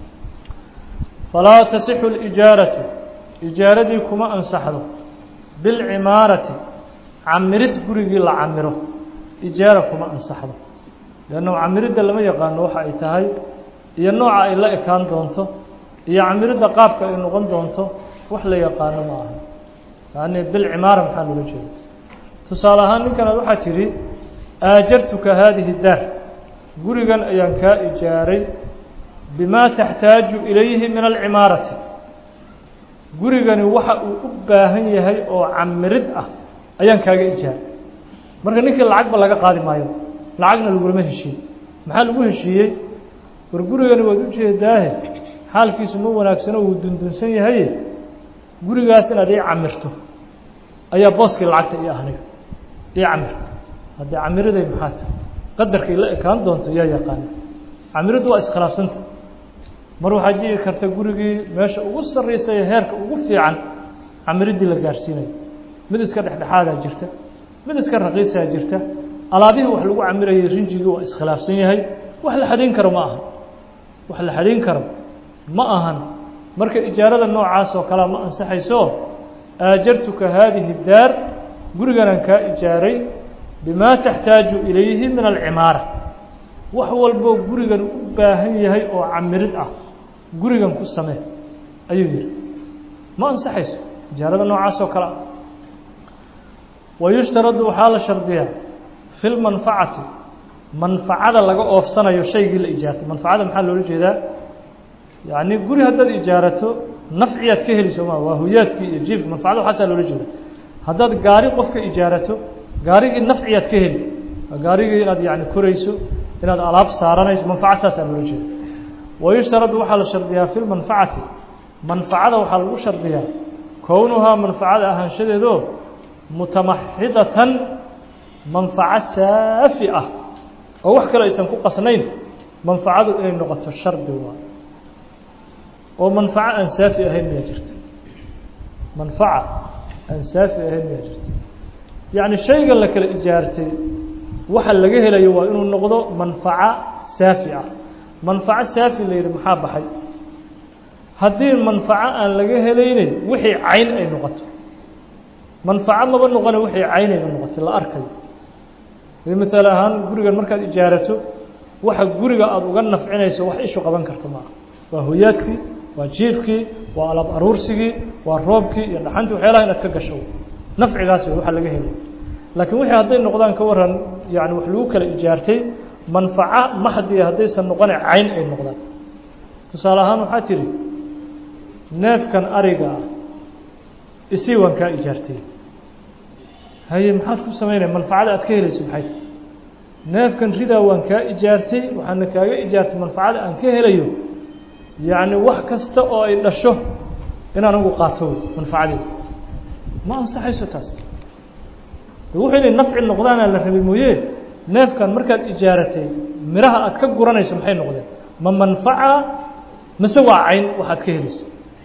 A: falaa tasixu lijaaratu ijaaradii kuma ansaxdo bilcimaarati camirid gurigii la camiro ijaara kuma ansaxdo leanna camiridda lama yaqaano waxa ay tahay iyo nooca ay la ekaan doonto iyo camiridda qaabka ay noqon doonto wax la yaqaano ma aha yani bilcimaara maxaa loola jeeda tusaale ahaan ninkanaad waxaa tidhi aajartuka haadihi daar gurigan ayaan kaa ijaaray bimaa taxtaaju ilayhi min alcimaarati gurigani waxa uu u baahan yahay oo camirid ah ayaan kaaga ijaaray marka ninkii lacagba laga qaadi maayo lacagna lagulama heshiiyey maxaa lagu heshiiyey war gurigani waad u jeedaahe xaalkiisu ma wanaagsano wuu dundunsan yahaye gurigaas inaad ii camirto ayaa booskii lacagta io ahniga ii camir haddii camiriday maxaa tahay qadarkay la ekaan doonto yaa yaqaana camiriddu waa iskhilaafsanta mar waxaa jiri karta gurigii meesha ugu sarraysa ee heerka ugu fiican camiriddii la gaarhsiinayo mid iska dhexdhexaadaa jirta mid iska raqiisaa jirta alaabihii wax lagu camirayay rinjigii waa iskhilaafsan yahay wax la xadhayn karo ma aha wax la xadhayn karo ma ahan marka ijaarada noocaas oo kalea ma ansaxayso aajartuka haadihi daar guriganaan kaa ijaaray bimaa taxtaaju ilayhi min alcimaara wax walboo gurigan u baahan yahay oo camirid ah gurigan ku samee ayuu yihi ma ansaxayso ijaarada noocaas oo kale ah wayushtaradu waxaa la shardiyaa fi lmanfacati manfacada laga oofsanayo shaygii la ijaartay manfacada maxaa loola jeedaa yacni guri haddaad ijaarato nafciyaad ka heli sooma waa huyaadkii iyo jiifka manfacada waxaasaa loola jeeda haddaad gaari qofka ijaarato gaarigii nafciyaad ka heli waa gaarigii inaad yani korayso inaad alaab saaranayso manfaca saasaa loola jeeda wayushtaradu waxaa la shardiyaa fi lmanfacati manfacada waxaa lagu shardiyaa kownuhaa manfacada ahaanshadeedo mutamaxidatan manfaco saafi ah oo wax kale aysan ku qasnayn manfacadu inay noqoto shardi waa oo manfaco aan saafi ahayn miyaa jirta manfaca aan saafi ahayn miyaa jirta yacni shayga la kala ijaartay waxa laga helayo waa inuu noqdo manfaco saafi ah manfaco saafi la yidhi maxaa baxay haddii manfaco aan laga helaynin wixii cayn ay noqoto manfaco maba noqone wixii caynayna noqotay la arkayo miaal ahaan gurigan markaad ijaarato waxa guriga aada uga nafcinayso wax ishu qaban karto maaha waa hoyaadkii waa jiifkii waa alaab aruursigii waa roobkii iyo dhaxantii waxyaalaha inaad ka gasho nafcigaas wey waxa laga helay laakiin wixii hadday noqdaan ka waran yani wax lagu kala ijaartay manfaco maxdiya haddaysan noqone cayn ay noqdaan tusaale ahaan waxaa tidhi neefkan ariga ah isii waan kaa ijaartay haye maxaad ku samaynaya manfacada aad ka helayso maxay tahy neefkan ridaa waan kaa ijaartay waxaana kaaga ijaartay manfacada aan ka helayo yacni wax kasta oo ay dhasho inaan ugu qaato wey manfacadeeda ma ansaxayso taas wuxuu inay nafci noqdaanaa la rabay mooye neefkan markaad ijaaratay miraha aad ka guranayso maxay noqdeen ma manfaca mise waa cayn waxaad ka helayso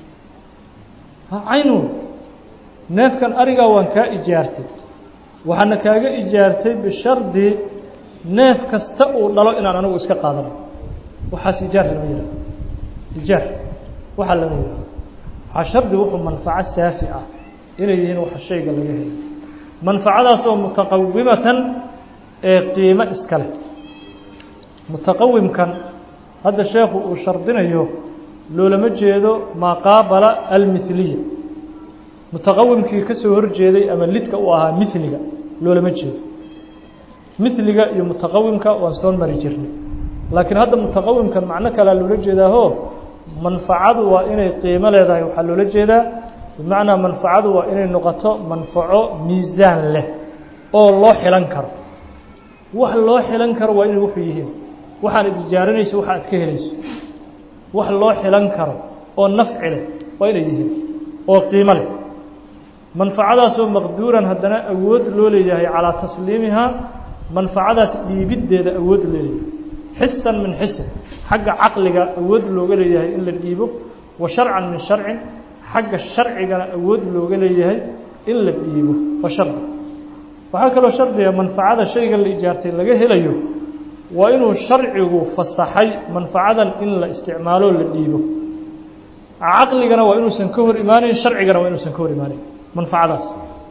A: cayn wey neefkan arigaa waan kaa ijaartay waxaana kaaga ijaartay bishardi neef kasta uu dhalo inaan anigu iska qaadano waxaas ijaar lama yihahdo ijaar waxaa lama yihahdo waxaa shardi wuxuu manfaco saafi ah inay yihiin waxa shayga laga helay manfacadaas oo mutaqawimatan ee qiimo iska leh mutaqawimkan hadda sheekhu uu shardinayo loolama jeedo maa qaabala almithliya mutaqawimkii ka soo horjeeday ama lidka uu ahaa miliga loolama jeedo miliga iyo mutaqawimka waan soo mari jirnay laakiin hadda mutaqawimkan macno kalea loola jeedaaho manfacadu waa inay qiimo leedahay waxaa loola jeedaa bimacnaa manfacadu waa inay noqoto manfaco miisaan leh oo loo xilan karo wax loo xilan karo waa inay wuxuu yihiin waxaan idijaaranayso waxa aad ka helayso wax loo xilan karo oo nafci leh waa inay yihiin oo qiimo leh manfacadaasoo maqduuran haddana awood loo leeyahay calaa tasliimihaa manfacadaas dhiibiddeeda awood leeyahay xisan min xisin xagga caqliga awood looga leeyahay in la dhiibo wa sharcan min sharcin xagga sharcigana awood looga leeyahay in la dhiibo waa shardi waxaa kaloo shardiga manfacada shayga la ijaartay laga helayo waa inuu sharcigu fasaxay manfacadan in la isticmaalo la dhiibo caqligana waa inuusan ka hor imaanayn sharcigana waa inuusan ka hor imaanayn manfacadaas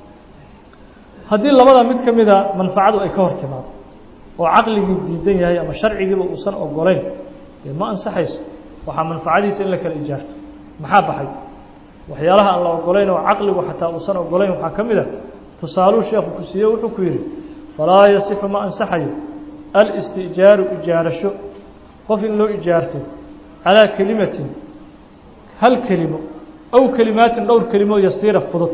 A: haddii labada mid ka mida manfacadu ay ka hor timaado oo caqligii diidan yahay ama sharcigiiba uusan ogolayn dee ma ansaxayso waxaa manfacadiisa in la kala ijaarto maxaa baxay waxyaalaha aan la ogolayn oo caqligu xataa uusan ogolayn waxaa ka mid a tusaaluu sheekhu ku siiye wuxuu ku yidhi falaa yasixu ma ansaxayo alistijaaru ijaarasho qof in loo ijaarto calaa kelimatin hal kelimo aw kelimaatin dhowr kelimo yasiira fudud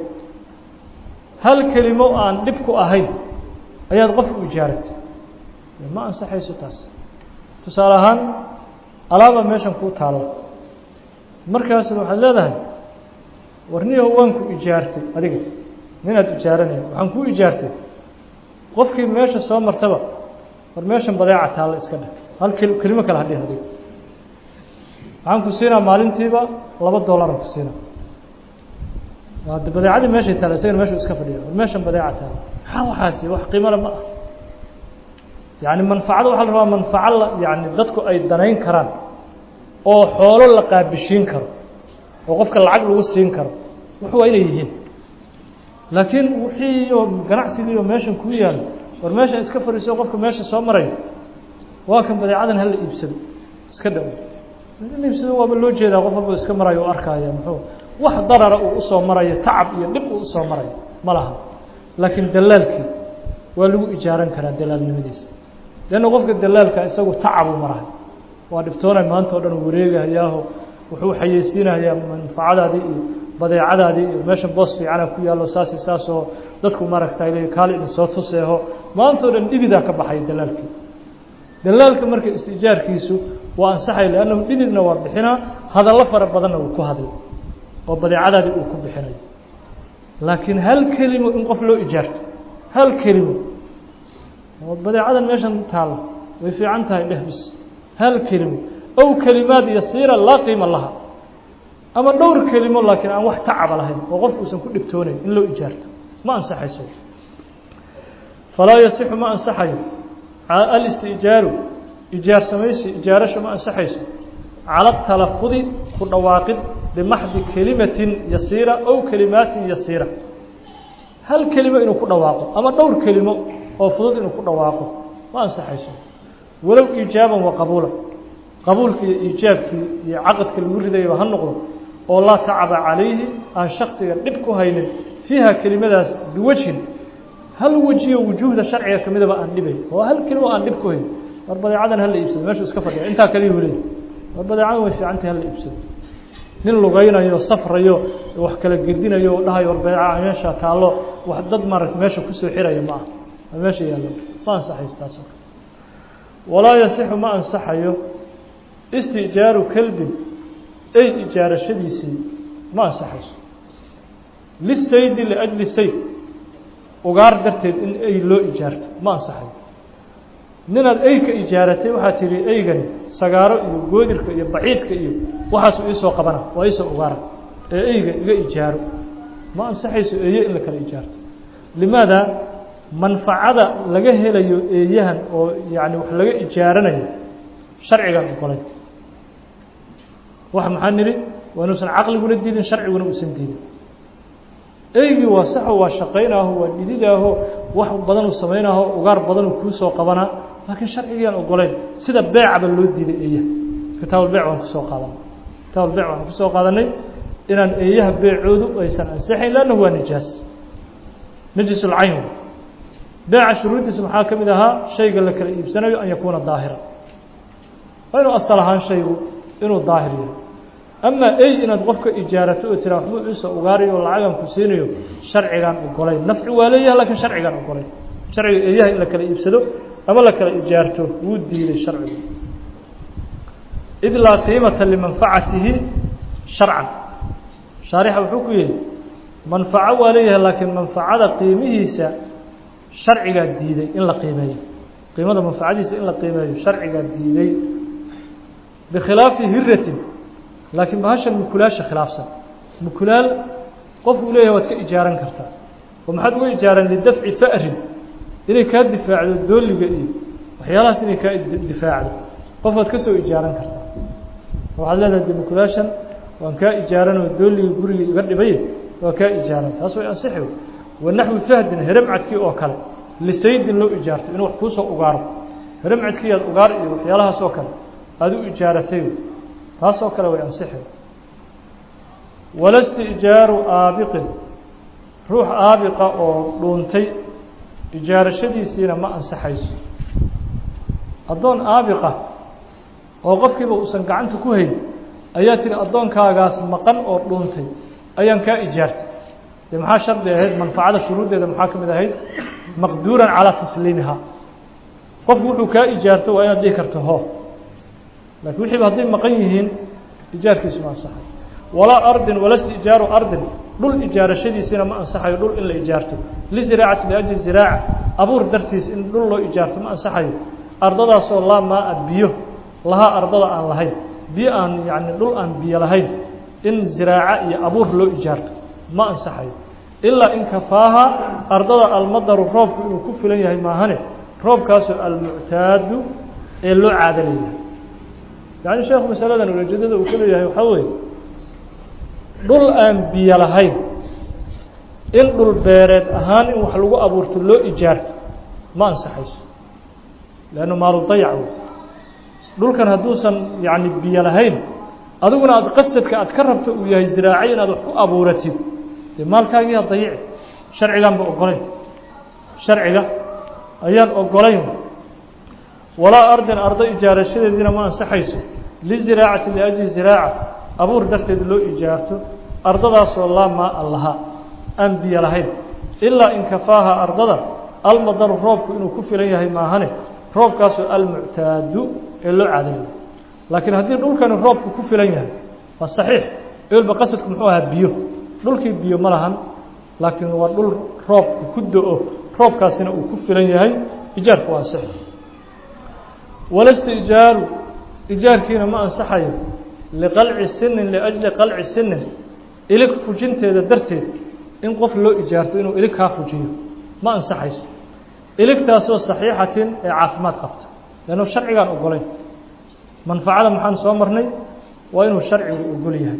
A: hal kelimo aan dhib ku ahayn ayaad qof u ijaaratay ma ansaxayso taas tusaale ahaan alaaba meeshan kuu taalla markaasna waxaad leedahay warniyaho waan ku ijaartay adiga ninaad ijaaranaya waxaan kuu ijaartay qofkii meesha soo martaba war meeshan badeeca taalla iska dheh hal kelimo kale hadhihin adiga waxaan ku siinaa maalintiiba laba dollaran ku siinaa waa badeecadii meeshay taalla isagana meeshu iska fadhiya war meeshan badeeca taalla maxaa waxaasi wax qiimole ma ah yani manfacada waxaa la rabaa manfaco la yani dadku ay danayn karaan oo xoolo la qaabishiin karo oo qofka lacag lagu siin karo wax waa inay yihiin laakiin wixii oo ganacsigii oo meeshan kuu yaalo war meeshan iska fadhiiso qofka meesha soo maraya waa kan badeecadan hala iibsado iska dhawo in iibsado waaba loo jeedaa qof walba iska marayo o arkaya muxuu wax darara uu usoo marayo tacab iyo dhib uu usoo marayo ma laha laakiin dalaalkii waa lagu ijaaran karaa dalaalnimadiisa leanna qofka dalaalka isagu tacabuu marahay waa dhibtoonay maanta o dhan u wareegahayaaho wuxuu xayeysiinayaa manfacadaadii iyo badeecadaadii iyo meeshan boos fiicana ku yaallo saasi saasoo dadku maaragtay le kaali idin soo tuseeho maanta o dhan dhididaa ka baxaya dalaalkii dalaalka marka istijaarkiisu waa ansaxay leannahu dhididna waa bixinaa hadallo fara badanna uu ku hadlay oo badeecadaadii uu ku bixinayo laakiin hal kelimo in qof loo ijaarto hal kelimo oo badeecadan meeshan taalla way fiican tahay dheh bis hal kelimo ow kelimaad yasiira laa qiima laha ama dhowr kelimo laakiin aan wax tacaba lahayn oo qof uusan ku dhibtoonayn in loo ijaarto ma ansaxayso falaa yasixu ma ansaxayo alistijaaru ijaar samaysi ijaarasho ma ansaxayso cala talafudi ku dhawaaqid bimaxdi kelimatin yasiira ow kelimaatin yasiira hal kelimo inuu ku dhawaaqo ama dhowr kelimo oo fudud inuu ku dhawaaqo ma ansaxayso walow iijaaban wa qabuulan qabuulkii iyo iijaabkii iyo caqadka lagu ridayaba ha noqdo oo laa tacaba calayhi aan shaksiga dhib ku haynin fiiha kelimadaas biwajhin hal wejiyo wujuuhda sharciga ka midaba aan dhibayn oo hal kelimo aan dhib ku hayn war badeecadan hala iibsado meeshuu iska fadhiya intaa kaliyuu leey war badeecadan way fiicantahay hala iibsado nin lugaynayo safrayo wax kala gedinayo o dhahayo war badeeca meesha taallo wax dad maaragta meesha kusoo xiraya ma ah meesha yaallo ma ansaxayso taas oo kale walaa yasixu ma ansaxayo istijaaru kelbin ey ijaarashadiisii ma ansaxayso lisaydi liajli sayd ugaar darteed in ey loo ijaarto ma ansaxayo ninaad ey ka ijaaratay waxaa tihi eygani sagaaro iyo goodirka iyo baciidka iyo waxaasu iisoo qabana waa iisoo ugaara ee eyga iga ijaaro ma ansaxayso eeye in la kala ijaarto limaada manfacada laga helayo eeyahan oo yani wax laga ijaaranayo sharcigaan ogolay wax maxaa nidhi waa inuusan caqliguna diidin sharciguna uusan diidin eygii waa saxo waa shaqaynaaho waa dhididaaho wax badanuu samaynaho ugaar badanuu kuusoo qabanaa laakiin sharcigiiaan ogolayn sida beecaba loo diiday eeyaha kitaabulbec waan kusoo qaadanay kitaabulbec waan kusoo qaadanay inaan eeyaha beecoodu aysan ansixayn lannahu waa nijaas najisulcayn beeca shuruuddiisa maxaa ka mid ahaa shayga la kala iibsanayo an yakuuna daahira waa inuu asal ahaan shaygu inuu daahir yahay ama ey inaad qofka ijaarato oo tiraa waxbuu iisoo ugaarayo oo lacagan ku siinayo sharcigaan ogolayn nafci waa leeyahay lakiin sharcigaan ogolayn sharciga eeyaha in la kala iibsado ama la kala ijaarto wuu diiday sharcigu id laa qiimata limanfacatihi sharcan shaarixa wuxuu ku yihi manfaco waa leeyahay laakiin manfacada qiimihiisa sharcigaa diiday in la qiimeeyo qiimada manfacadiisa in la qiimeeyo sharcigaa diiday bikhilaafi hiratin laakiin bahashan mukulaasha khilaafsan mukulaal qof uu leeyahay waad ka ijaaran kartaa oo maxaad uga ijaaran lidafci fa'rin inay kaa difaacdo dooliga iyo waxyaalahaas inay kaa difaacdo qof waad ka soo ijaaran kartaa waxaad leedahay de mukulaashan waan kaa ijaaran oo dooliga guriga iga dhibay waa kaa ijaaran taas way ansixi wanaxwi fahdin heremcadkii oo kale lisaydin loo ijaarto inuu wax kuusoo ugaaro heremcadkii aad ugaar iyo waxyaalahaas oo kale aada u ijaaratay taas oo kale way ansixi walasta ijaaru aabiqin ruux aabiqa oo dhuuntay ijaarashadiisiina ma ansaxayso addoon aabiqa oo qofkiiba uusan gacanta ku hayn ayaa tiri addoonkaagaas maqan oo dhuuntay ayaan kaa ijaartay dee maxaa shardi ahayd manfacada shuruuddeeda maxaa ka mid ahayd maqduuran calaa tasliimihaa qofku wuxuu kaa ijaarto waa inaad dhihi karto ho lakiin wixiiba hadday maqan yihiin ijaarkiisu ma ansaxayo walaa ardin walasta ijaaru ardin dhul ijaarashadiisiina ma ansaxayo dhul in la ijaarto liziraacati liajli ziraaca abuur dartiis in dhul loo ijaarto ma ansaxayo ardadaasoo laa maa-a biyo lahaa ardada aan lahayn biyo aan yani dhul aan biyo lahayn in ziraaca iyo abuur loo ijaarto ma ansaxayo ilaa in kafaaha ardada almadaru roobku inuu ku filan yahay maahane roobkaasoo almuctaadu ee loo caado leeyahay yacni sheekhu masaladan ujeedada uu ka leeyahay waxaa weeye dhul aan biyo lahayn in dhul beereed ahaan in wax lagu abuurto loo ijaarto ma ansaxayso leannu maalu dayac wey dhulkan hadduusan yacni biyo lahayn adiguna aada qasadka aad ka rabto uu yahay ziraacay inaad wax ku abuuratid dee maalkaagiiha dayici sharcigaanba ogolayn sharciga ayaan ogolayn walaa ardin ardo ijaarashadeediina ma ansaxayso liziraacati liajli ziraaca abuur darteed loo ijaarto ardadaasoo laa maa-a lahaa aan biyo lahayn ilaa in kafaaha ardada almadaru roobku inuu ku filan yahay maahane roobkaasoo almuctaadu ee loo caadayo laakiin haddii dhulkani roobku ku filan yahay waa saxiix eelba qasadku muxuu ahaa biyo dhulkii biyo ma lahan laakiin waa dhul roobku ku do-o roobkaasina uu ku filan yahay ijaarku waa ansixi walasta ijaaru ijaarkiina ma ansaxayo liqalci sinin liajli qalci sinin ilig fujinteeda darteed in qof loo ijaarto inuu ilig kaa fujiyo ma ansaxayso iligtaasoo saxiixatin ee caafimaad qabta leannu sharcigaan ogolayn manfacada maxaan soo marnay waa inuu sharcigu ogol yahay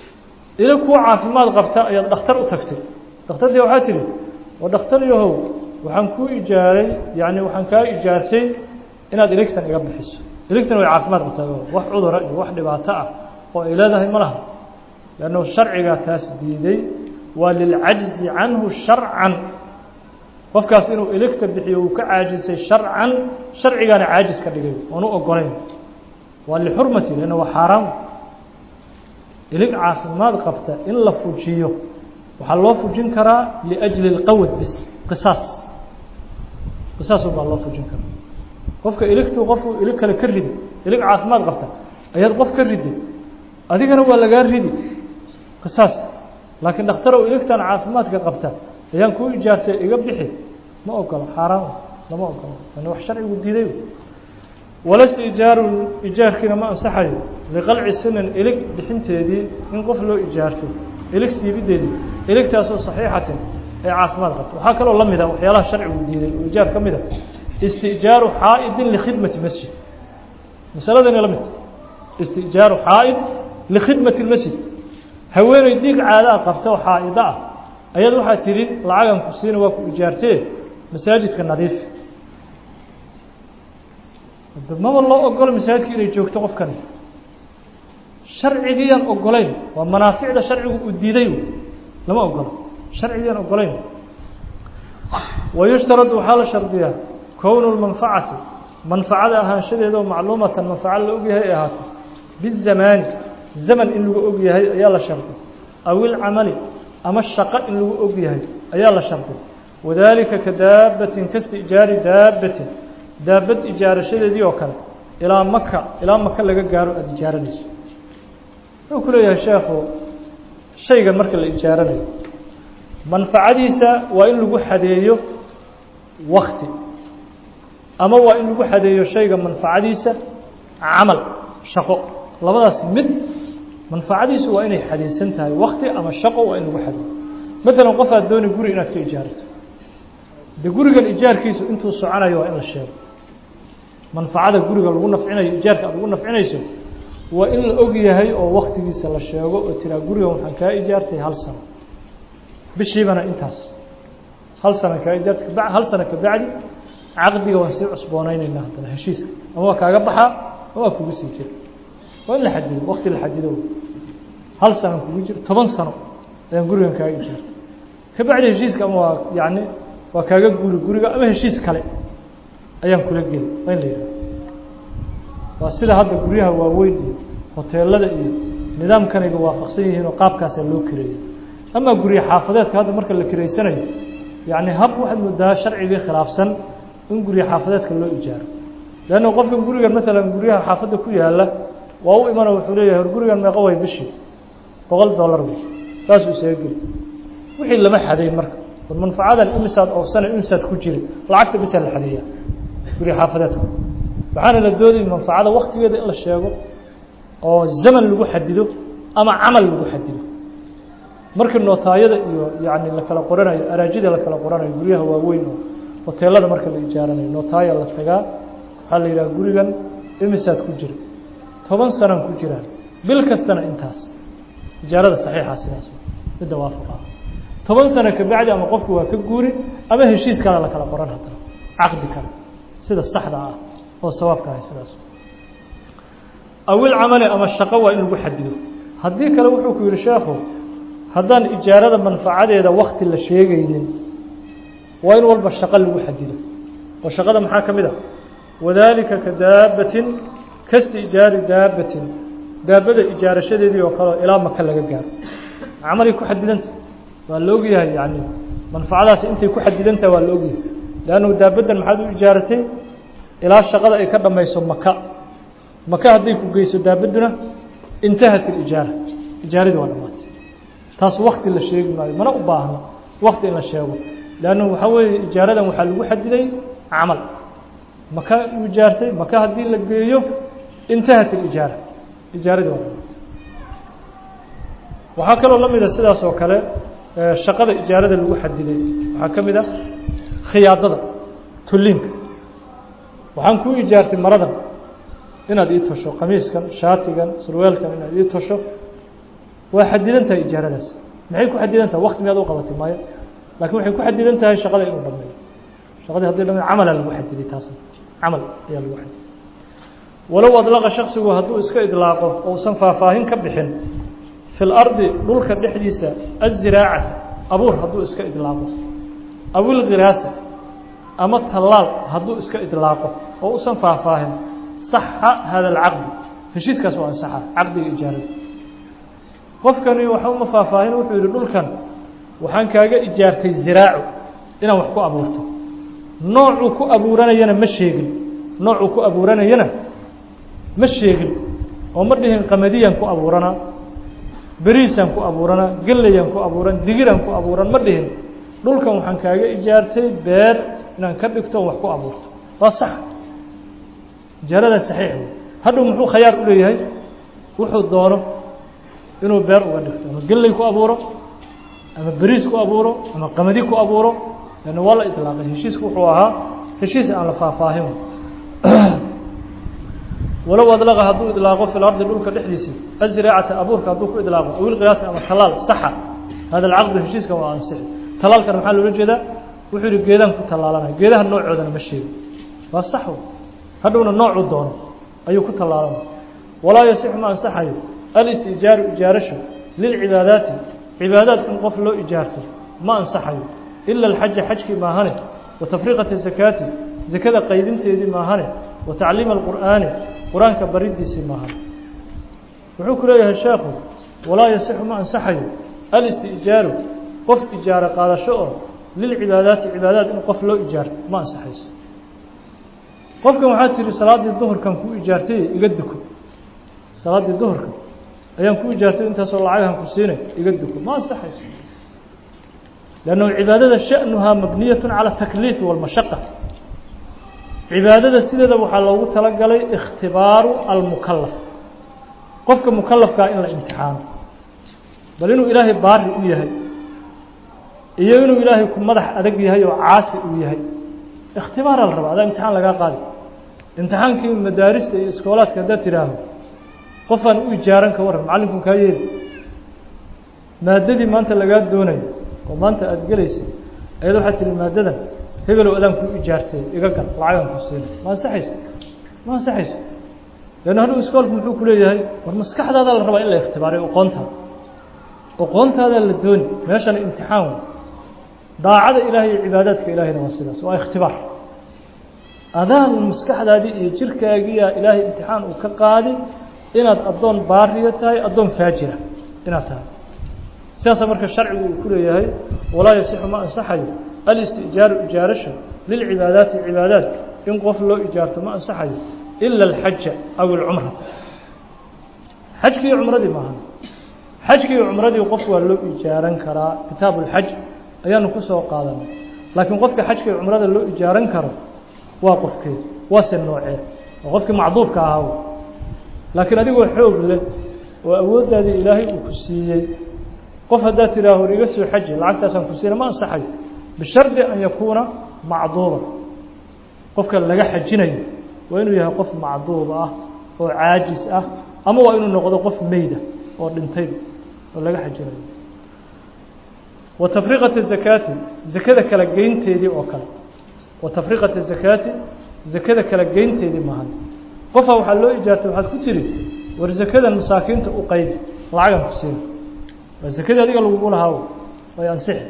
A: ilig kuu caafimaad qabta ayaad dhakhtar u tagtay dhakhtartii waxaa tidhi waa dhakhtar yahow waxaan kuu ijaaray yani waxaan kaa ijaartay inaad iligtan iga bixiso iligtan way caafimaad qabtaa wax cudura iyo wax dhibaato ah oo ay leedahay ma laha lannu sharcigaa taas diiday waa lilcajzi canhu sharcan qofkaas inuu iligta bixiyo uu ka caajisay sharcan sharcigaana caajis ka dhigay oon u ogolayn waa lixurmati lanna waa xaaraam ilig caafimaad qabta in la fujiyo waxaa loo fujin karaa liأjli اlqawd bis qisaas qisaasun baa loo fujin karaa qofka iligtu qofku ilig kale ka ridi ilig caafimaad qabta ayaad qof ka ridi adigana waa lagaa ridi qisaas laakiin dhakhtarow iligtan caafimaadka qabta ayaan kuu ijaartay iga bixi ma ogolo xaaraan lama ogolo an wax sharcigu diiday walasta ijaaru ijaarkiina ma ansaxayo liqalci sinan ilig bixinteedii in qof loo ijaarto ilig siibideedii iligtaasoo saxiixatin ee caafimaad qabta waxaa kaloo la mida waxyaalaha sharcigu diiday oo ijaar ka mida istijaaru xaa'idin likhidmati masjid masaladani la midta istijaaru xaa'id likhidmati اlmasjid haweeney dhiig caadaa qabta oo xaa'ida ah ayaad waxaa tidhi lacagan ku siina waa ku ijaartee masaajidka nadiif maba loo ogolo masaajidka inay joogto qofkani sharcigiyaan ogolayn waa manaaficda sharcigu uu diiday lama ogolo sharcigiyaan ogolayn wayushtarad waxaa la shardiyaa kownu lmanfacati manfacada ahaanshadeeda oo macluumatan manfaco la ogyahay ay ahaato bizamaani zaman in lagu og yahay ayaa la shardi aw ilcamali ama shaqo in lagu og yahay ayaa la shardi wadaalika ka daabatin kasta ijaari daabatin daabad ijaarashadeedii oo kale ilaa maka ilaa maka laga gaaro aada ijaaranayso wuxuu ku leeyahay sheekhu shaygan marka la ijaaranayo manfacadiisa waa in lagu xadeeyo wakti ama waa in lagu xadeeyo shayga manfacadiisa camal shaqo labadaas mid manfacadiisu waa inay xadeysan tahay wakti ama shaqo waa in lagu xadeeyo maalan qof aad dooni guri inaad ka ijaarato de gurigan ijaarkiisu intuu soconayo waa in la sheego manfacada guriga lagu nafcinayo ijaarka aad ugu nafcinayso waa in la og yahay oo waktigiisa la sheego oo tiraa gurigan waxaan kaa ijaartay hal sano bishiibana intaas hal sana kaa ijaartay kaba hal sano kabacdi caqdiga waan sii cusboonaynaynaa haddana heshiiska ama waa kaaga baxaa ama waa kugu sii jira waa in la xadido wakti la xadido hal sano kugu jiro toban sano ayaan gurigan kaaga ijaartay kabacdi heshiiska ama waa yacni waa kaaga guri guriga ama heshiis kale ayaan kula geli waa in la yidhaha waa sida hadda guryaha waaweyn iyo hoteelada iyo nidaamkanayga waafaqsan yihiin oo qaabkaasaa loo kireeyay ama gurye xaafadeedka hadda marka la kireysanayo yacni hab waxaad moodaa sharcigii khilaafsan in gurye xaafadeedka loo ijaaro leanna qofkan gurigan maalan guryaha xaafadda ku yaalla waa u imano wuxuu leeyahay hor gurigan meeqa way bishii boqol dollar wey saasuu isaga geli wixii lama xadeyn marka war manfacadan imisaad oofsana imisaad ku jiri lacagta bisaa la xadeeyaa gurye xaafadeedka waxaana la doodayay manfacada waktigeeda in la sheego oo zaman lagu xadido ama camal lagu xadido markii nootaayada iyo yani la kala qoranayo araajida la kala qoranayo guryaha waaweyn oo hoteelada marka la ijaaranayo nootaaya la tagaa waxaa la yidhaha gurigan imisaad ku jira toban sanaan ku jiraan bil kastana intaas ijaarada saxiixa sidaas midda waafaqa toban sano kabacdi ama qofku waa ka guuri ama heshiis kale la kala qoran haddana caqdi kale sida saxda ah oo sawaabka ahay sidaas awil camali ama shaqo waa in lagu xadido haddii kale wuxuu ku yihi sheekhu haddaan ijaarada manfacadeeda wakti la sheegaynin waa in walba shaqo lagu xadido oo shaqada maxaa ka mid a wadaalika ka daabatin kasti ijaari daabatin daabada ijaarashadeedii oo kaleo ilaa maka laga gaaro camalay ku xadidanta waa la ogyahay yani manfacadaasi intay ku xadidantaha waa la ogyahay leannu daabaddan maxaad u ijaaratay ilaa shaqada ay ka dhamayso maka maka hadday ku geyso daabadduna intahat ilijaara ijaaradii waa dhamaatay taas wakti la sheegi maayo mana u baahno wakti in la sheego leannu waxaa weeye ijaaradan waxaa lagu xadiday camal maka u ijaartay maka haddii la geeyo intahat ilijaara ijaaradii waa dhamaatay waxaa kaloo la mida sidaas oo kale shaqada ijaarada lagu xadiday waxaa ka mid a khiyaadada tulliinka waxaan kuu ijaartay maradan inaad ii tosho qamiiskan shaatigan surweelkan inaad ii tosho waa xadidan tahay ijaaradaas maxay ku xadidan tahay wakti miyaad u qabatay maayo laakiin waxay ku xadidan tahay shaqada inuu dhameeyo shaqadii hadii dhamid camala lagu xadiday taasna camal ayaa lagu xadiday walow adlaqa shaksigu hadduu iska idlaaqo ousan faahfaahin ka bixin fi lardi dhulka dhexdiisa aziraacata abuur hadduu iska idlaaqo aw ilkhiraasa ama tallaal hadduu iska idlaaqo oo usan faahfaahin saxa hada alcaqdi heshiiskaas waa ansaxa caqdiga ijaarada qofkani waxa uma faahfaahin wuxuu yihi dhulkan waxaan kaaga ijaartay ziraacu inaan wax ku abuurto noocuu ku abuuranayana ma sheegin noocuu ku abuuranayana ma sheegin oo ma dhihin qamadiyaan ku abuuranaa beriisaan ku abuuranaa gellayaan ku abuuran digiraan ku abuuran ma dhihin dhulkan waxaan kaaga ijaartay beer inaan ka dhigto wax ku abuurto waa sax ijaaradaa saxiix wey hadhow muxuu khayaar u leeyahay wuxuu doono inuu beer uga dhigto ama gelley ku abuuro ama beriis ku abuuro ama qamadi ku abuuro lanna waa la idlaaqay heshiisku wuxuu ahaa heshiis aan la faahfaahin walow adlaqa hadduu idlaaqo fi lardi dhulka dhexdiisii aziraacata abuurka hadduu ku idlaaqo awil qiyaasi ama talaal saxa hada alcaqdu heshiiskan waa ansixi talaalkan maxaa loola jeedaa wuxuu yihi geedaan ku tallaalanaya geedaha noocoodana ma sheego waa sax hadhowna noocuu doono ayuu ku tallaalanaya walaa yasixu ma ansaxayo alistijaaru ijaarasha lilcibaadaati cibaadaad in qof loo ijaarto ma ansaxayo ila alxaja xajkii maahane wa tafriiqati zakaati zakada qaydinteedii maahane wa tacliima alqur'aani qur-aanka baridiisii maahane wuxuu ku leeyahay sheekhu walaa yasixu ma ansaxayo alistijaaru qof ijaaro qaadasho oo lilcibaadaati cibaadaad in qof loo ijaarto ma ansaxayso qofkan waxaa tihi salaaddii duhurkan kuu ijaartay iga duko salaaddii duhurka ayaan ku ijaartay intaasoo lacagahan ku siinay iga duko ma ansaxayso lannu cibaadada sha'nuhaa mabniyat cala takliif walmashaqa cibaadada sideeda waxaa loogu talagalay ikhtibaaru almukalaf qofka mukalafkaa in la imtixaano bal inuu ilaahay baari u yahay iyo inuu ilaahay ku madax adag yahay oo caasi uu yahay ikhtibaara la rabaa adaa imtixaan lagaa qaadi imtixaankii madaarista iyo iskoolaadka haddaad tidhaaho qofaan u ijaaran ka warran macallinkun kaa yeeli maadadii maanta lagaa doonayo oo maanta aada gelaysay ayada waxaad tihi maadadan hebelow adaan kuu ijaartay iga gal lacagan ku siina ma ansaxayso ma ansaxayso leanna hadhow iskoolku muxuu ku leeyahay war maskaxdaadaa la rabaa in la ikhtibaaray oqoontaada oqoontaadaa la dooni meeshana imtixaan wey daacada ilaahay iyo cibaadaadka ilaahayna waa sidaas waa ikhtibaar adaan maskaxdaadii iyo jirkaagiiyaa ilaahay imtixaan uu ka qaadi inaad addoon baariya tahay addoon faajira inaad tahay sidaasa marka sharcigu uu ku leeyahay walaa yasixu ma ansaxayo alistijaaru ijaarasha lilcibaadaati cibaadaat in qof loo ijaarto ma ansaxayo ila alxaja aw ilcumrata xajkii iyo cumradii maaha xajkii iyo cumradii qof waa loo ijaaran karaa kitaabu اlxaj ayaanu ku soo qaadanay laakiin qofka xajka iyo cumrada loo ijaaran karo waa qofkeed waase noocee waa qofkii macduubka ahaa laakiin adigoo xoog leh oo awooddaadii ilaahay uu ku siiyey qof haddaad tidhaaho iga soo xaji lacagtaasaan ku siina ma ansaxayo bishardi an yakuuna macduuba qofka laga xajinayo waa inuu yahay qof macduub ah oo caajis ah ama waa inuu noqdo qof meyda oo dhintayba oo laga xajinayo wa tafriiqati zakaati zakada kala geynteedii oo kale wa tafriiqati zakaati zakada kala geynteedii maahan qofaa waxaa loo ijaartay waxaad ku tiri war zakadan masaakiinta u qaydi lacagan ku siina waa zakadii adiga lagugu lahaa way ansixi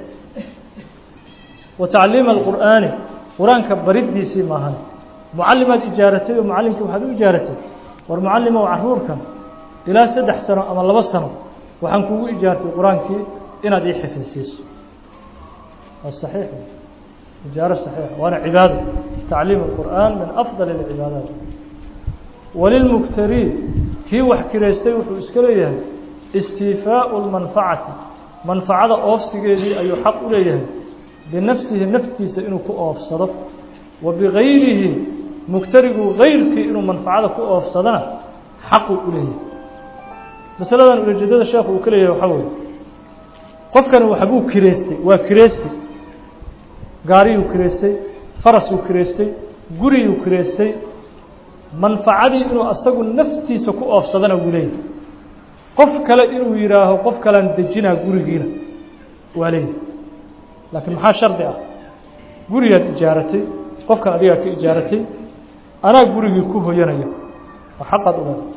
A: wa tacliima alqur'aani qur-aanka bariddiisii maahan mucallimaad ijaaratay oo mucallimkii waxaad u ijaaratay war mucallimow caruurkan ilaa saddex sano ama laba sano waxaan kugu ijaartay qur-aankii inaad ii xifidsiiso waa saxiix ijaaro saxiix waana cibaado tacliim الqur'an min afضal اlcibaadaat walilmugtarii kii wax kiraystay wuxuu iska leeyahay istiifaaءu اlmanfacati manfacada oofsigeedii ayuu xaq u leeyahay binafsihi naftiisa inuu ku oofsado wa bigayrihi mugtarigu gayrkii inuu manfacada ku oofsadana xaquu u leeyahay masaladan ujeedada sheekhu uu ka leeyahay waxaa weye qofkani waxbuu kireystay waa kireystay gaariyuu kireystay farasuu kireystay guriyuu kireystay manfacadii inuu asagu naftiisa ku oofsadana wuu leeyahay qof kale inuu yidhaaho qof kalean dejinaa gurigiina waa leeyahay laakiin maxaa shardi ah gurigaad ijaaratay qofkan adigaa ka ijaaratay anaa gurigii ku hoyanaya oo xaqaad u leeda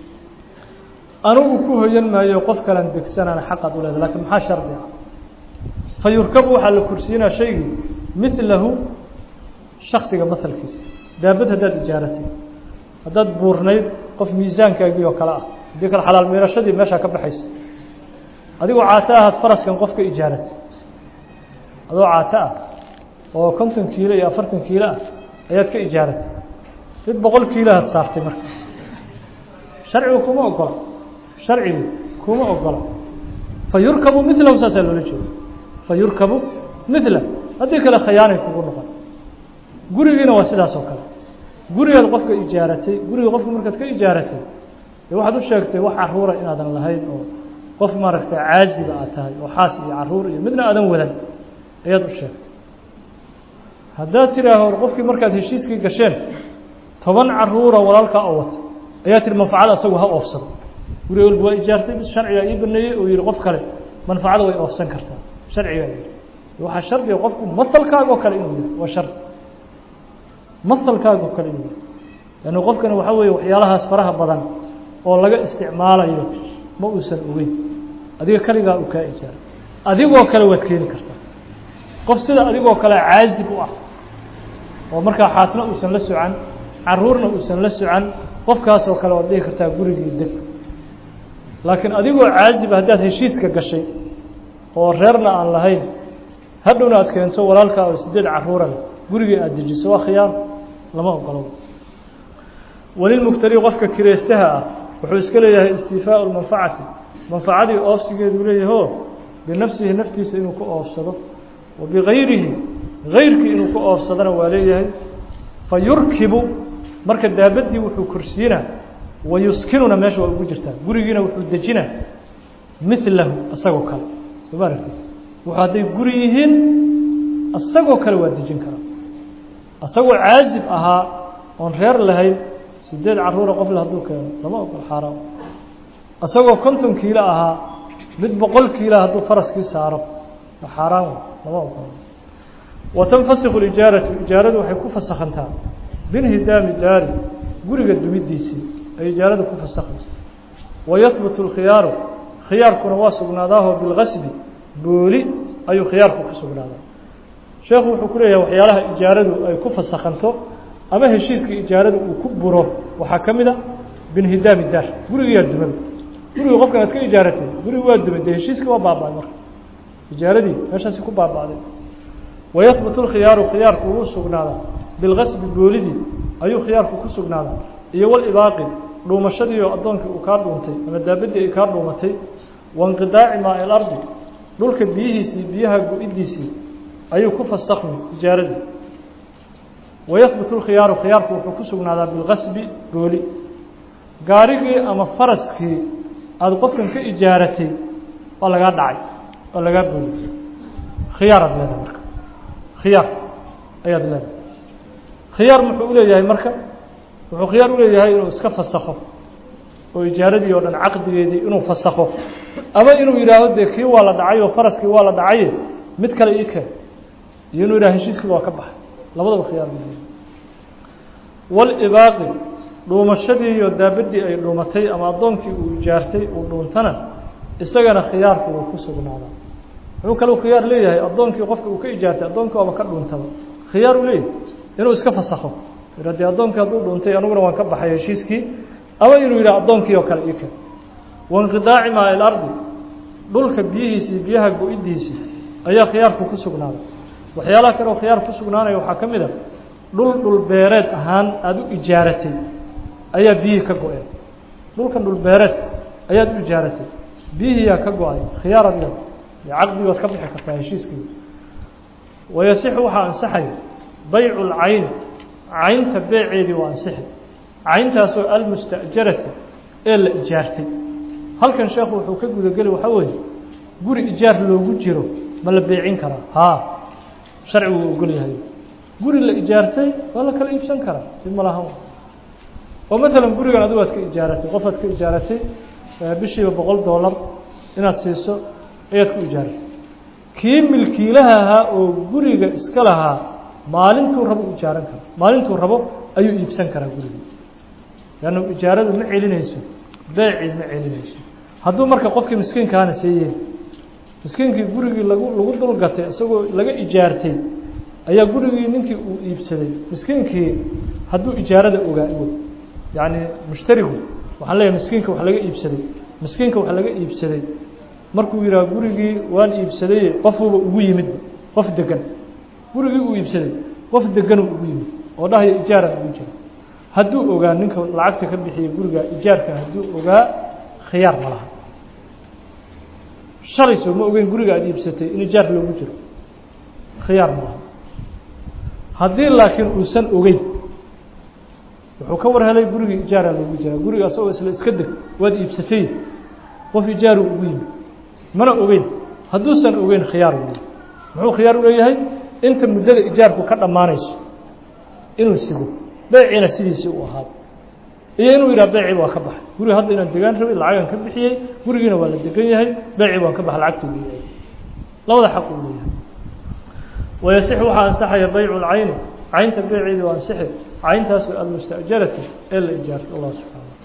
A: anugu ku hoyan maayo qof kalan degsanana xaqaad u leeda lakiin maxaa shardi ah fa yurkabu waxaa la kursiinaa shaygii milahu shaksiga mahalkiisa daabad haddaad ijaaratay haddaad buurnayd qof miisaankaagii oo kale ah haddii kale xalaal miirashadii meeshaa ka baxaysa adigoo caato ahaad faraskan qof ka ijaaratay adoo caato ah oo konton kiilo iyo afartan kiilo ah ayaad ka ijaaratay mid boqol kiiloaad saartay marka sharcigu kuma ogola sharcigu kuma ogola fa yurkabu milahu saasaa loola jeeda fa yurkabu mila haddii kale khayaanay kugu noqon gurigiina waa sidaas oo kale gurigaad qofka ijaaratay guriga qofka markaad ka ijaaratay dee waxaad u sheegtay wax caruura inaadan lahayn oo qof maaragtay caaziba aad tahay oo xaas iyo caruur iyo midna aadan wadan ayaad u sheegtay haddaad tidhaaho qofkii markaad heshiiskii gasheen toban caruura walaalkaa oo wata ayaa tihi manfacada asagu ha oofsado guriga walba waa ijaartay bis sharcigaa ii baneeyey oo yihi qof kale manfacada way oofsan kartaa sharcigaa yihi waxaa shardiga qofku masalkaaga oo kale inuu yahay waa shardi masalkaaga oo kale inuu yahay lannu qofkani waxaa weeye waxyaalahaas faraha badan oo laga isticmaalayo ma uusan ogeyn adiga kaligaa uu kaa ijaaray adigoo kale waad keeni kartaa qof sida adigoo kale caazib u ah oo markaa xaasna uusan la socan caruurna uusan la socan qofkaasoo kale waad dhihi kartaa gurigii deg laakiin adigoo caaziba haddaad heshiiska gashay oo reerna aan lahayn hadhowna aad keento walaalkaa oo sideed caruura leh gurigii aada dejiso waa khiyaar lama ogolo walilmuktari qofka kireystaha ah wuxuu iska leeyahay istiifaau lmanfacati manfacadii oofsigeedu leeyahoo binafsihi naftiisa inuu ku oofsado wa bigayrihi gayrkii inuu ku oofsadana waa leeyahay fa yurkibu marka daabaddii wuxuu korsiinaa wa yuskinuna meesha waa ugu jirtaa gurigiina wuxuu dejinaa milahu isagoo kale soo ma aragti wuxuu hadday guri yihiin isagoo kale waa dejin karaa isagoo caazib ahaa oon reer lahayn sideed caruura qofle hadduu keeno lama ogol xaaraam isagoo konton kiilo ahaa mid boqol kiila hadduu faraskii saaro xaaraan lama ogolo wa tanfasiku lijaaratu ijaaradu waxay ku fasakhantaa binhidaami daari guriga dumidiisii ay ijaarada ku fasakhayso wayahbutu اlkhiyaaru khiyaarkuna waa sugnaadaahoo bilgasbi booli ayuu khiyaarku ku sugnaadaa sheekhu wuxuu ku leeyahay waxyaalaha ijaaradu ay ku fasakhanto ama heshiiska ijaaradu uu ku buro waxaa ka mid a binhidaami daar gurigiyaa dumada guriga qofkan aad ka ijaaratay gurigi waa dumay dee heshiiskii waa baaba-ay marka ijaaradii meeshaasi ku baaba-day wayahbutu lkhiyaaru khiyaarku wuu sugnaadaa bilgasbi boolidii ayuu khiyaarku ku sugnaadaa iyo walibaaqi dhuumashadii oo addoonkii uu kaa dhuuntay ama daabadii ay kaa dhuumatay wainqidaaci maa ilardi dhulka biyihiisii biyaha go-idiisii ayuu ku fastakmi ijaaradii wayahbutu lkhiyaaru khiyaarku wuxuu ku sugnaadaa bilgasbi booli gaarigii ama faraskii aada qofkan ka ijaaratay waa lagaa dhacay waa lagaa booli khiyaaraad leedahay marka khiyaar ayaad leedahay khiyaar muxuu uleeyahay marka wuxuu khiyaar uleeyahay inuu iska fasakho oo ijaaradii oo dhan caqdigeedii inuu fasakho ama inuu yidhaahdo dee kii waa la dhacay oo faraskii waa la dhacaye mid kale ii keen iyo inuu yidhahdo heshiiskii waa ka baxay labadaba khiyaar buu leeyahay walibaaqi dhuumashadii iyo daabadii ay dhuumatay ama addoonkii uu ijaartay uu dhuuntana isagana khiyaarku wuu ku sugnaadaa wuxuu kaleu khiyaar leeyahay addoonkii qofka uu ka ijaartay addoonkii waaba ka dhuuntaba khiyaar uu leeyahay inuu iska fasakho yidha dee addoonkii hadduu dhuuntay aniguna waan ka baxay heshiiskii ama inuu yidhaha addoonkii oo kale ii keen wainqidaaci maa ilardi dhulka biyihiisii biyaha go-idiisii ayaa khiyaarku ku sugnaaday waxyaalaha kale oo khiyaar ku sugnaanaya waxaa ka mid a dhul dhul beereed ahaan aada u ijaaratay ayaa biyihii ka go-een dhulkan dhul beereed ayaad u ijaaratay biyihiiyaa ka go-ay khiyaarad leed caqdigi waad ka bixi kartaa heshiiskii wayasixu waxaa ansaxaya baycu lcayni caynta beeceedii waa ansixi cayntaasoo almusta'jarati ee la ijaartay halkan sheekhu wuxuu ka gudageli waxaa weeye guri ijaar loogu jiro ma la beecin karaa haa sharcigu uu ogol yahay guri la ijaartay waa la kala iibsan karaa dib ma lahan oo maalan gurigan adigu aad ka ijaaratay qof aad ka ijaaratay bishiiba boqol dollar inaad siiso ayaad ku ijaaratay kii milkiilaha ahaa oo guriga iska lahaa maalintuu rabo u ijaaran karo maalintuu rabo ayuu iibsan karaa gurigii leanna ijaaradu ma celinayso beecii ma celinayso hadduu marka qofkii miskiinkaana seeyeen miskiinkii gurigii lagu lagu dulgatay isagoo laga ijaartay ayaa gurigii ninkii uu iibsaday miskiinkii hadduu ijaarada ogaa og yacni mushtarigu waxaan leeyahay miskiinka wax laga iibsaday miskiinka wax laga iibsaday markuu yidhaha gurigii waan iibsaday qofuuba ugu yimid qof degan gurigii uu iibsaday qof deganuu ugu yimid oo dhahaya ijaaran ugu jira hadduu ogaa ninka lacagta ka bixiya guriga ijaarka hadduu ogaa khiyaar ma laha shalay soo ma ogeyn guriga aada iibsatay in ijaar loogu jiro khiyaar ma laha haddii laakiin uusan ogeyn wuxuu ka war helay gurigii ijaaraa loogu jiraa guriga asagoo isla iska deg waad iibsatay qof ijaaru ugu yimid mana ogeyn hadduusan ogeyn khiyaar u leeyahy muxuu khiyaar u leeyahay inta muddada ijaarku ka dhammaanayso inuu sigo beeciina sidiisii u ahaado iyo inuu yidhaha beecii waa ka baxay guriga hadda inaan degaan rabay lacagaan ka bixiyey gurigiina waa la degan yahay beecii waan ka baxay lacagtii u labada xaq uu leeyahay wayasix waxaa ansaxaya baycu lcayni caynta beeceedii waa ansixi cayntaas almustajarati ee la ijaartay allah subxaana